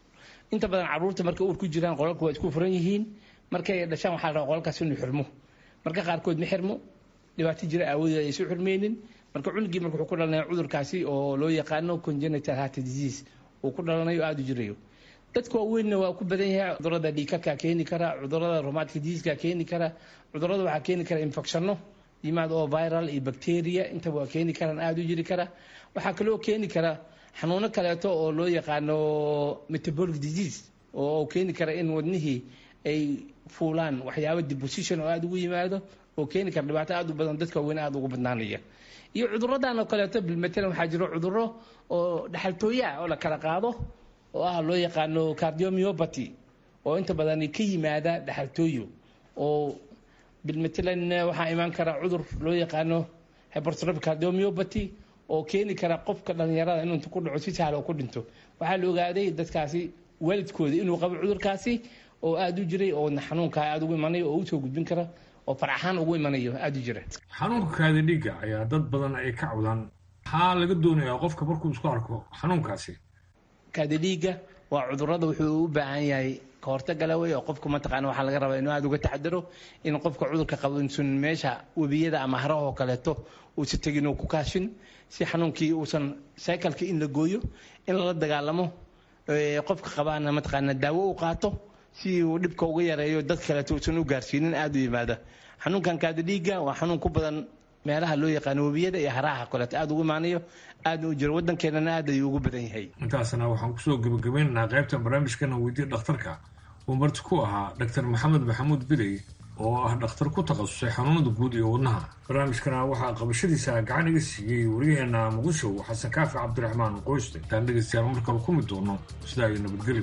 inta badan caruurta markay uur ku jiraan qolalku waa isku furan yihiin markay dhashaan waxaa la rabaa qolalkaas inuu xirmo marka qaarkood ma xirmo dhibaato jira aawadeed aysu xirmeynin marka cunugii marka wuxuu ku dhalanaya cudurkaasi oo loo yaqaano congenital heart disease uu ku dhalanayo aada u jirayo dadka waaweynna waa ku badan yahay cudurada dhiikarka keeni kara cudurada romatic diseaska keeni kara cudurada waxaa keeni kara infectionno yimaad oo viral iyo bacteria intaba waa keeni karaan aada u jiri kara waxaa kaloo keeni kara xanuuno kaleeto oo loo yaqaano metabolic disease oo keeni kara in wadnihii ay fuulaan waxyaaba deposition oo aada ugu yimaado oo keeni kara dhibaato aada u badan dadka waaweyn aada ugu badnaanaya iyo cuduradan oo kaleeto bilmatalan waxaa jiro cuduro oo dhaxaltooya oo la kala qaado oo ah loo yaqaano cardiomyopathy oo inta badan ka yimaada dhaxaltooyo oo bilmatalan waxaa imaan kara cudur loo yaqaano hypertrophic cardiomyopathy oo keeni kara qofka dhalinyarada inuu inta ku dhaco si sahla oo ku dhinto waxaa la ogaaday dadkaasi waalidkooda inuu qabo cudurkaasi oo aada u jiray oo xanuunka aada ugu imanayo oo usoo gudbin kara oo faraxaan ugu imanayo aada u jira xanuunka kaadi dhiigga ayaa dad badan ay ka cawdaan maxaa laga doonayaa qofka markuu isku arko xanuunkaasi kaadi dhiigga waa cudurada wuxuu u baahan yahay kahortagala wey oo qofka mataqaana waxaa laga rabaa inuu aada uga taxadaro in qofka cudurka qabo insun meesha webiyada ama harahoo kaleeto uusa tegin oo ku kaashin si xanuunkii uusan cycleka in la gooyo in lala dagaalamo qofka qabaana mataqaana daawo u qaato si uu dhibka uga yareeyo dad kaleeto uusan u gaarsiinin aada u yimaada xanuunkan kaadi dhiigga waa xanuun ku badan meelaha loo yaqaano webiyada iyo haraha kaleeto aada ugu imaanayo aadna u jiro waddankeenana aad ayuu ugu badan yahay intaasna waxaan kusoo gebagabeynaynaa qaybtan barnaamijkana weydiya dhakhtarka uu marti ku ahaa dr maxamed maxamuud bidey oo ah dhakhtar ku takhasusay xanuunada guud iyo wadnaha barnaamijkana waxaa qabashadiisa gacan iga siiyey wariyaheena muqdisho xasan kaafi cabdiraxmaan qoyste intaan dhegaystayaal mar kale ku mid doono sidaa iyo nabadgelyo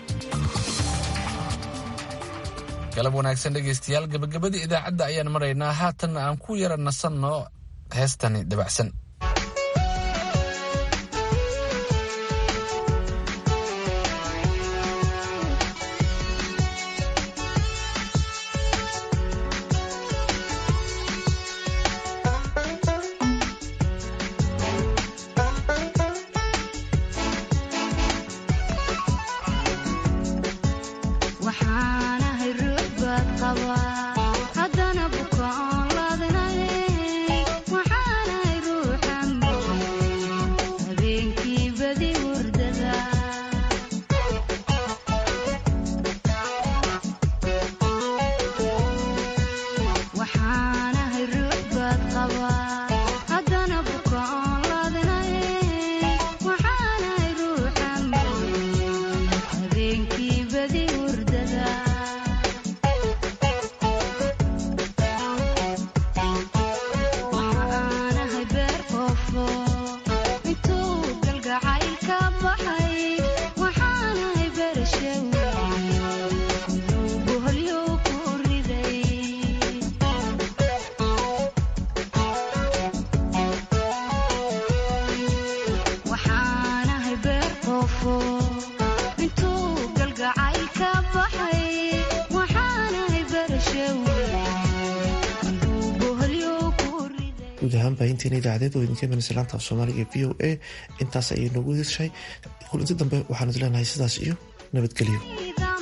galab wanaagsan dhegaystayaal gabagabadii idaacadda ayaan maraynaa haatanna aan ku yara nasanno heestani dabacsan guud ahaan baahinteena idaacadeed oo idinka imanaysa laanta af soomaaliga e v o a intaas ayay noogu heshay kulanti dambe waxaan idin leenahay sidaas iyo nabadgelyo